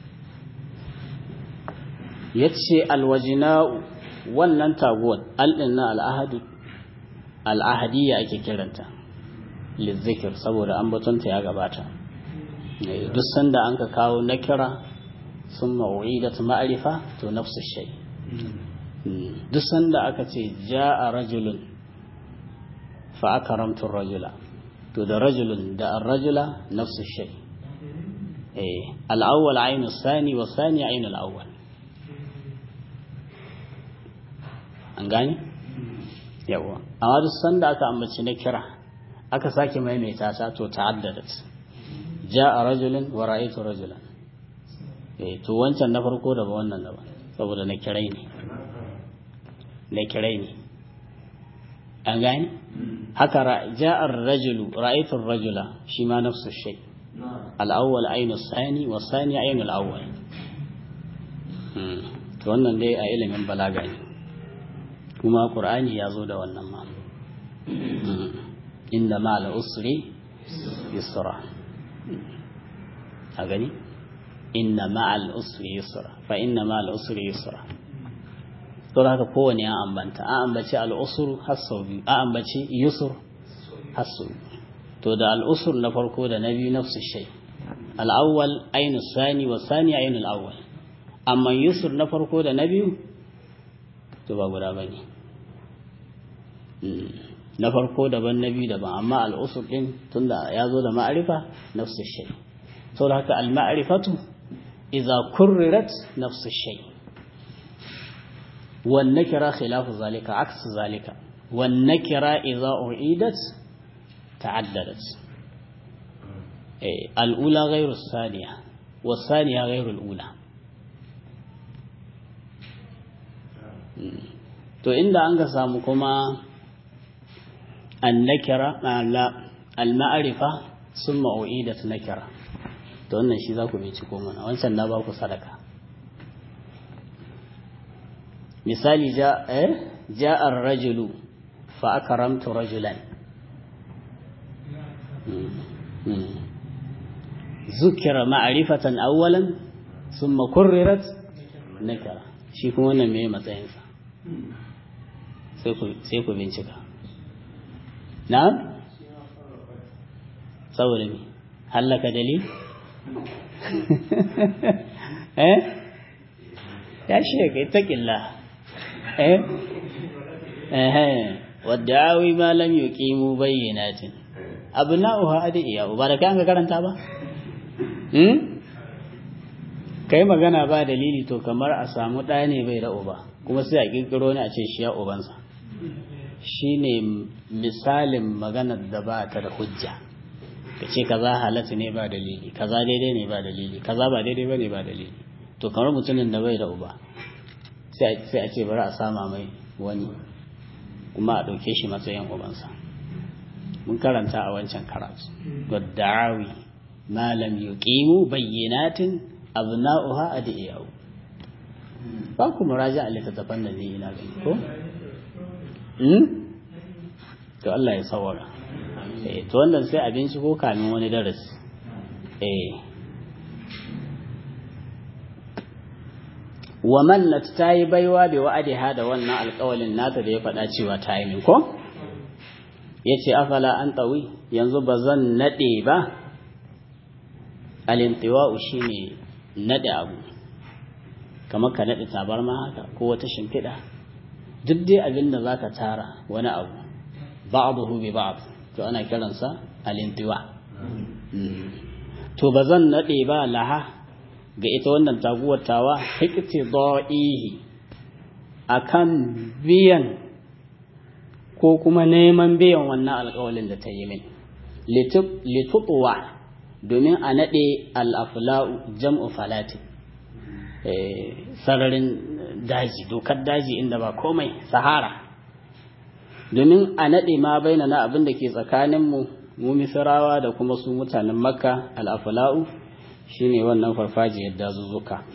ya ce alwajina'u wannan taguwar alɗin na al'ahadu al'ahadiyya ake kiranta lizzikir saboda an batunta ya gabata duk sanda an ka kawo na kira sun ma'u'idat ma'arifa to nafsu shai duk sanda aka ce ja a rajulun fa aka ramtun rajula to da rajulun da ar-rajula nafsu shay eh al-awwal aynu sani wa sani aynu al-awwal an gane yawa amma duk sanda aka ambaci na kira aka sake maimaita ta to ta'addadat ja'a rajulun wa ra'aytu rajulan eh to wancan na farko da ba wannan da ba saboda na kirai ne na kirai ne an gane haka ja'ar rajulu ra'aytu rajula shi ma nafsu shay al-awwal aynu sani wa sani aynu al-awwal to wannan dai a ilimin balaga ne kuma qur'ani ya zo da wannan ma inda ma al-usri yusra a gani inna ma al-usri yusra fa inna ma al-usri yusra don haka kowane an ambanta an ambaci al'usur har sau biyu an ambaci yusur har sau to da al'usur na farko da na biyu nafsu shai al'awwal ainu sani wa sani ainu al'awwal amma yusur na farko da na biyu to ba guda bane na farko daban na biyu daban amma al'usur din tunda ya zo da ma'arifa nafsu shai saboda haka al-ma'rifatu idza kurrirat nafsu shai والنكرة خلاف ذلك عكس ذلك والنكرة إذا أعيدت تعددت أي الأولى غير الثانية والثانية غير الأولى to inda an ka samu kuma annakira al-ma'arifa sun ma'u'idat nakira to wannan shi za ku binciko mana wancan na ba ku sadaka misali ja'ar rajulu fa akramtu rajulan zukira ma'rifatan awwalan thumma kurrirat nakara shi kuma wannan me matsayinsa sai ku sai ku bincika na'am saboda me hallaka dalil eh ya shi ga ita eh eh waddawi ma lam yuqimu bayyinatin abna'uha adiya ba da kan ka karanta ba hmm kai magana ba dalili to kamar a samu ɗaya ne bai da uba kuma sai a kirkiro ne a ce shi ya ubansa shine misalin maganar da ba ta da hujja ka ce kaza halatta ne ba dalili kaza daidai ne ba dalili kaza ba daidai ba ne ba dalili to kamar mutumin da bai da uba sai a ce bari a sama mai wani kuma a ɗauke shi matsayin ubansa mun karanta a wancan karatu wadda'awi malam yuqimu bayyinatin abna'uha adiyahu ba ku muraja a littattafan da ne ina gani ko to Allah ya sawara eh to wannan sai abinci ko kamin wani darasi eh wa mannat ta yi baiwa bai wa'adiha da wannan alƙawalin nata da ya faɗa cewa ta yi min ko ya ce afala an ɗawi yanzu ba zan naɗe ba alintiwa'u shi ne naɗe abu kamar ka naɗe tabarma haka ko wata shimfiɗa duk dai abin da za ka tara wani abu ba'aduhu bi ba'd to ana kiransa alintiwa to ba zan naɗe ba laha ga ita wannan taguwar tawa hikti da'ihi akan biyan ko kuma neman biyan wannan alƙawalin da ta yi min litutuwa domin a naɗe al'afla'u jam'u falati sararin daji dokar daji inda ba komai sahara domin a naɗe ma baina na abin da ke tsakaninmu mu misirawa da kuma su mutanen makka al'afla'u shine wannan farfajiyar dazuzzuka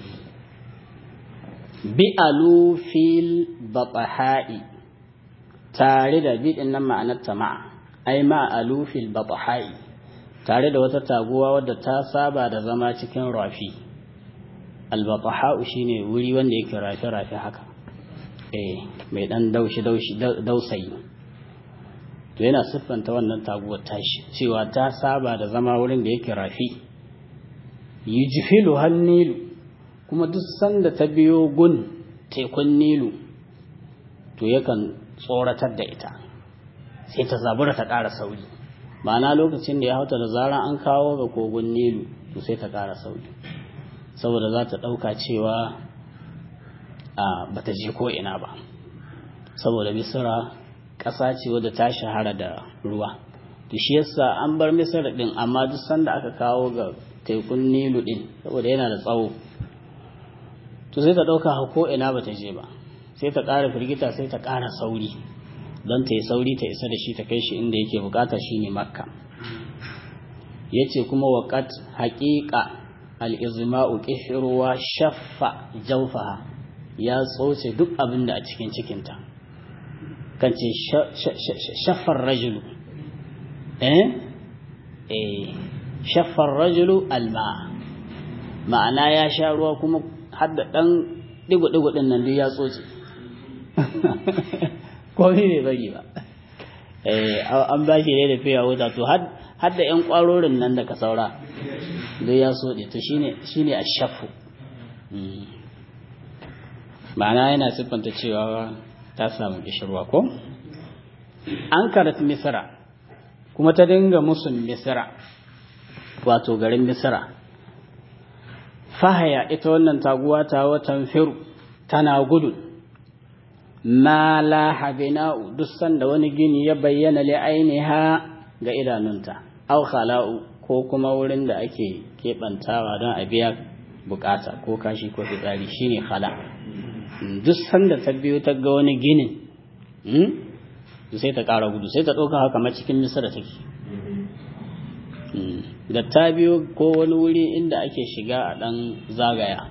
bi'alu fil bataha'i tare da bi'in nan ma'anar tama'a ai ma'alu fil bataha'i tare da wata taguwa wadda ta saba da zama cikin rafi albataha'u shine wuri wanda yake rafe-rafe haka eh mai dan daushi daushi dausayi to yana siffanta wannan taguwar tashi cewa ta saba da zama wurin da yake rafi yujfilu hannilu kuma duk sanda ta biyo gun tekun nilu to yakan tsoratar da ita sai ta zabura ta ƙara sauri ma'ana lokacin da ya hauta da zaran an kawo ga kogon nilu to sai ta ƙara sauri saboda za ta ɗauka cewa a bata je ko ina ba saboda misira ƙasa ce wadda ta shahara da ruwa to shi yasa an bar misira ɗin amma duk sanda aka kawo ga tekun nilu ɗin saboda yana da tsawo to sai ta ɗauka ko ina bata je ba sai ta ƙara firgita sai ta ƙara sauri don ta yi sauri ta isa da shi ta kai shi inda yake bukata shi ne makka ya ce kuma waƙat haƙiƙa al'izma'u ƙishirwa shaffa jaufaha ya tsoce duk abin da a cikin cikinta kan ce shaffar rajulu eh eh shaffar rajulu alma ma'ana ya sha ruwa kuma har da ɗan ɗigo-ɗigo ɗin nan duk ya tsoce komai bai bari ba an ba shi ne da fiya wuta to har da yan kwarorin nan da ka saura duk ya soɗe to shine a shafu ma'ana yana siffanta cewa ta samu kishirwa ko an karat misira kuma ta dinga musun misira wato garin misira fahaya ita wannan taguwa ta watan firu tana gudu ma la habina'u duk sanda wani gini ya bayyana li ainiha ga idanunta aw khala'u ko kuma wurin da ake kebantawa don a biya bukata ko kashi ko fitsari shine khala duk sanda ta biyo ta ga wani ginin sai ta ƙara gudu sai ta ɗauka haka ma cikin misira take da ta biyo ko wani wuri inda ake shiga a ɗan zagaya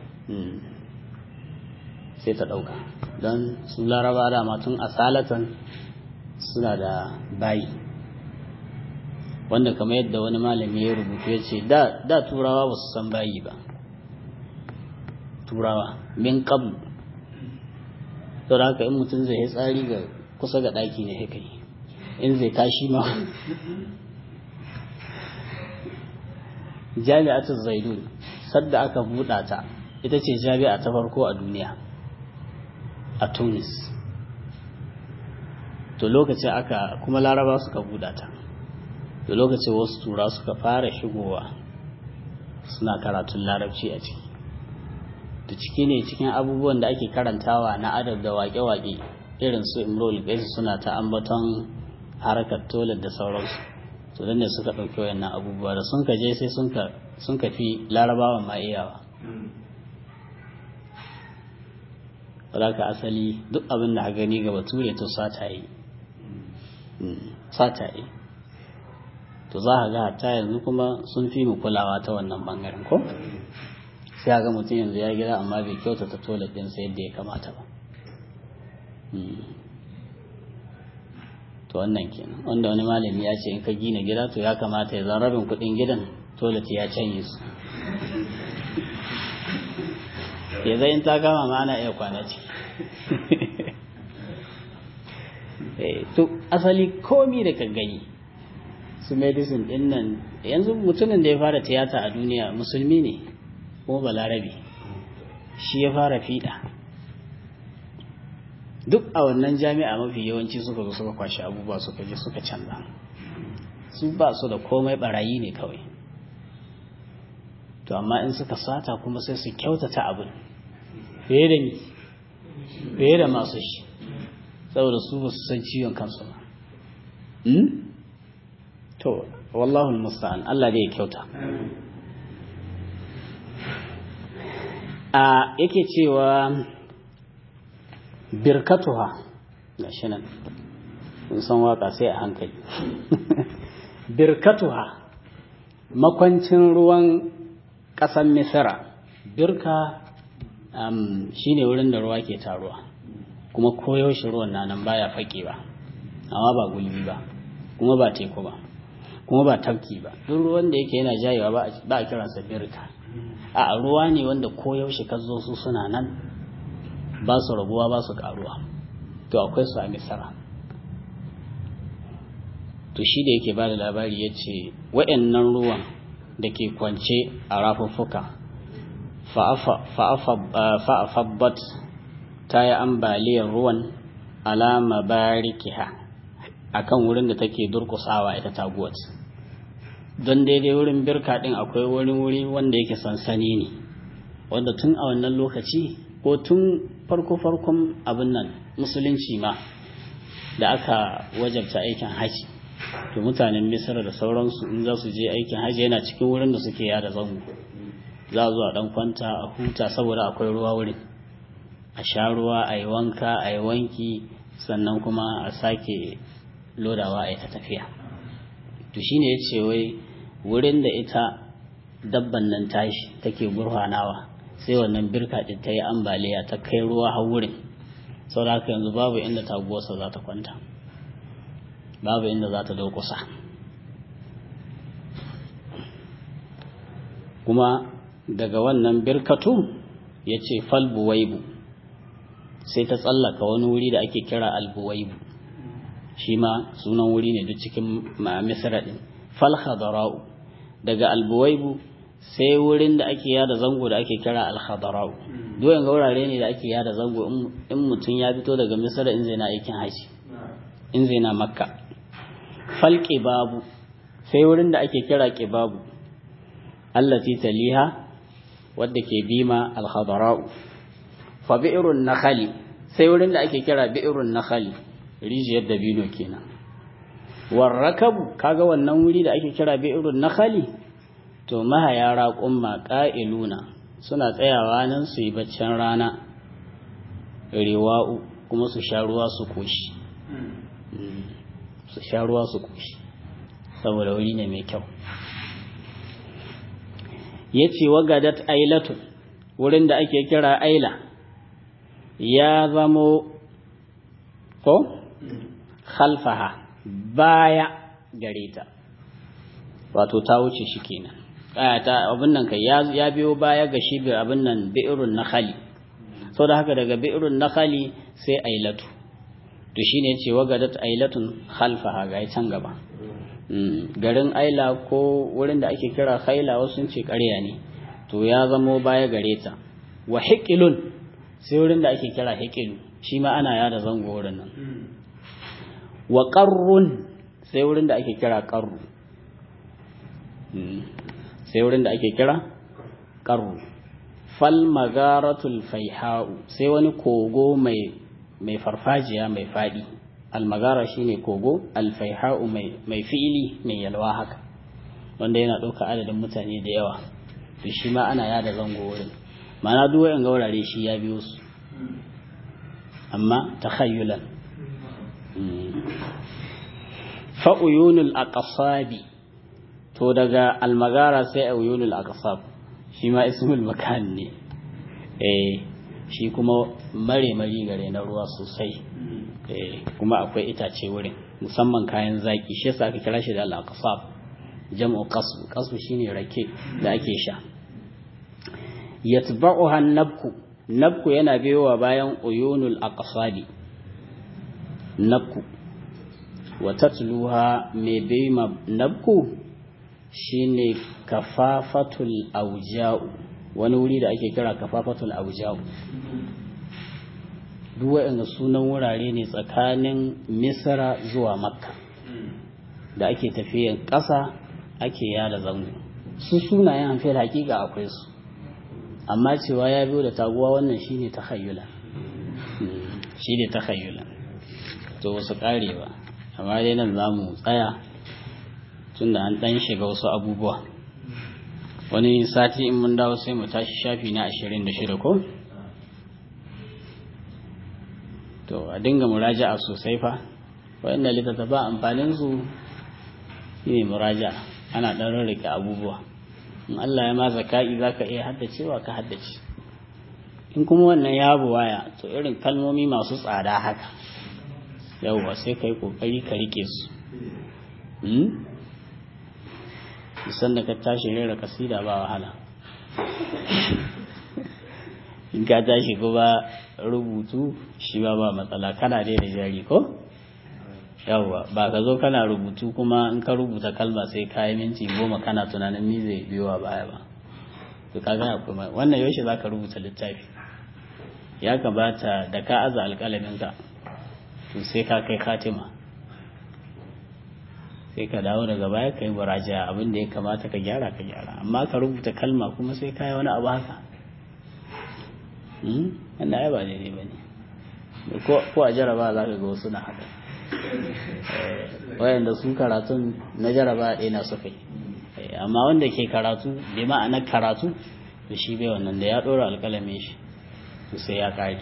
sai ta ɗauka don su laraba dama tun asalatan suna da bayi wanda kamar yadda wani malami ya rubutu ya ce da turawa ba su san bayi ba turawa min qablu to da haka in mutum zai yi tsari ga kusa ga ɗaki ne haka yi in zai tashi ma jami'atul zaidun sadda aka buɗa ta ita ce jami'a ta farko a duniya a tunis to lokacin aka kuma laraba suka buɗa ta to lokacin wasu tura suka fara shigowa suna karatun larabci a ciki da ciki ne cikin abubuwan da ake karantawa na adab da waƙe-waƙe irin su imrol gaisu suna ta ambaton harkar toilet da sauransu to dan ne suka ɗauki wayannan abubuwa da sun ka je sai sun ka fi larabawan ma iyawa ka asali duk abin da gani ga bature to sata yi sata yi to za ka ga hatta yanzu kuma sun fi mu kulawa ta wannan bangaren ko sai ga mutum yanzu ya gida amma bai kyauta ta toilet ɗinsa yadda ya kamata ba to wannan kenan wanda wani malami ya ce in ka gina gida to ya kamata ya zan rabin kuɗin gidan toilet ya canye su ya zai in ta kama ma ana iya kwana ciki to asali komi da ka gani su medicine din nan yanzu mutumin da ya fara tiyata a duniya musulmi ne kuma balarabe shi ya fara fiɗa duk a wannan jami'a mafi yawanci suka zo suka kwashi abubuwa suka je suka canza su ba su da komai barayi ne kawai to amma in suka sata kuma sai su kyautata abin fiye da ni fiye da masu shi saboda su ba su san ciwon kansu ba to wallahu musta'an Allah dai ya kyauta a yake cewa birkatuha ga shi nan sun san waka sai a hankali birkatuha makwancin ruwan ƙasan misira birka shi ne wurin da ruwa ke taruwa kuma koyaushe ruwan na nan baya faƙi ba amma ba gulbi ba kuma ba teku ba kuma ba tafki ba duk ruwan da yake yana jayewa ba a kiransa birka a ruwa ne wanda koyaushe ka zo su suna nan ba su rabuwa ba su karuwa to akwai su a misara to shi da yake ba da labari ya ce wa'annan ruwan da ke kwance a rafuffuka fa'afabbat ta yi ambaliyar ruwan alama barikiha akan wurin da take durkusawa ita taguwar don daidai wurin birka din akwai wani wuri wanda yake sansani ne wanda tun a wannan lokaci ko tun farko-farkon abin nan musulunci ma da aka wajabta aikin haji to mutanen misira da sauransu in za su je aikin haji yana cikin wurin da suke yada zango za a zuwa dan kwanta a huta saboda akwai ruwa wurin a sha ruwa a yi wanka a yi wanki sannan kuma a sake lodawa a yi ta tafiya to shine ya ce wai wurin da ita dabban nan tashi take gurfanawa sai wannan birka ɗin ta yi ambaliya ta kai ruwa har wurin saboda haka yanzu babu inda taguwarsa za ta kwanta babu inda za ta daukusa kuma daga wannan birkatu ya ce falbuwaibu sai ta tsallaka wani wuri da ake kira albuwaibu shi ma sunan wuri ne duk cikin misra ɗin falhadara'u daga albuwaibu sai wurin da ake yada zango da ake kira alhadara'u doyen ga wurare ne da ake yada zango in mutum ya fito daga misra in zai na aikin haji in zai na makka falƙi babu sai wurin da ake kira ƙibabu allati taliha wadda ke bima alhadara'u fa bi'irun nakhali sai wurin da ake kira bi'irun nakhali rijiyar dabino kenan warrakabu kaga wannan wuri da ake kira bi'irun nakhali to mahaya raƙumma ƙa'iluna suna tsayawa nan su yi baccin rana riwa'u kuma su sha ruwa su koshi su sha ruwa su koshi saboda wuri ne mai kyau ya ce wagadat ailatu wurin da ake kira aila ya zamo ko khalfaha baya gare ta wato ta wuce shi kenan ta abin nan kai ya biyo baya ga shi abin nan bi'irun nakhali da haka daga bi'irun nakhali sai ailatu to shine yace wagadat ailatun khalfaha ga can gaba garin aila ko wurin da ake kira khaila wasu sun ce ƙarya ne to ya zamo baya gare ta wa hiqilun sai wurin da ake kira hiqilu shi ma ana yada zango wurin nan wa qarrun sai wurin da ake kira qarru sai wurin da ake kira qarru fal magaratul faiha'u sai wani kogo mai mai farfajiya mai fadi almagara shine kogo alfaiha'u mai mai fi'ili mai yalwa haka wanda yana ɗauka adadin mutane da yawa to shi ma ana yada zango wurin ma'ana duk wayan gaurare shi ya biyo su amma takhayyulan fa uyunul aqsabi to daga almagara sai uyunul aqsab shi ma ismul makan ne eh shi kuma mare mari gare na ruwa sosai eh kuma akwai itace wurin musamman kayan zaki shi yasa aka kira shi da al-aqsab jam'u qasb qasb shine rake da ake sha yatba'uha an-nabku nabku yana biyowa bayan uyunul aqsabi nabku wa tatluha mai bima nabku shine kafafatul auja'u wani wuri da ake kira kafafatul auja'u duk waɗanda sunan wurare ne tsakanin misra zuwa makka da ake tafiyan ƙasa ake yada zango su sunayen hanfiyar hakika akwai su amma cewa ya biyo da taguwa wannan shine takhayyula shine takhayyula to wasu ƙare ba amma dai nan za mu tsaya tunda an ɗan shiga wasu abubuwa wani sati in mun dawo sai mu tashi shafi na ashirin da shida ko to a dinga muraja'a sosai fa waɗanda littattafa amfanin su ne muraja'a ana ɗan rarrake abubuwa in Allah ya ma zaka'i za ka iya haddacewa ka haddace in kuma wannan ya waya to irin kalmomi masu tsada haka yauwa sai ka yi ƙoƙari ka rike su isan da ka tashi rera kasida ba wahala in ka tashi kuma rubutu shi ba ba matsala kana dai da jari ko yawwa ba ka zo kana rubutu kuma in ka rubuta kalma sai ka yi minti goma kana tunanin ni zai biyo a baya ba to ka gana kuma wannan yaushe za ka rubuta littafi ya kamata da ka aza alƙalaminka to sai ka kai katima sai ka dawo daga baya ka yi muraja abin da ya kamata ka gyara ka gyara amma ka rubuta kalma kuma sai ka yi wani abu haka wanda ai ba daidai ba ne ko a jaraba za ka ga wasu na haka wayanda su karatun na jaraba ɗaya na suka yi amma wanda ke karatu bai ma'anar karatu da shi bai wannan da ya ɗora alƙalamin shi to sai ya kare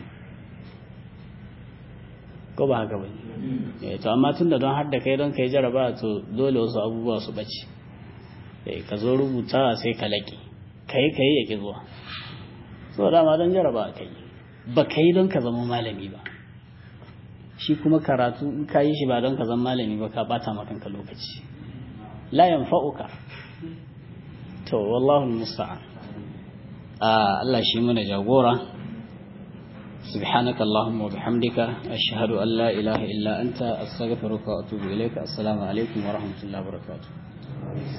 ko ba haka bane eh to amma tunda don har da kai don kai jaraba to dole wasu abubuwa su bace eh ka zo rubutawa sai ka laƙe kai kai yake zuwa so dama don jaraba kai ba kai don ka zama malami ba shi kuma karatu in ka yi shi ba don ka zama malami ba ka bata maka kanka lokaci la yanfa'uka to wallahu musta'an Allah shi mana jagora سبحانك اللهم وبحمدك أشهد أن لا إله إلا أنت أستغفرك وأتوب إليك السلام عليكم ورحمة الله وبركاته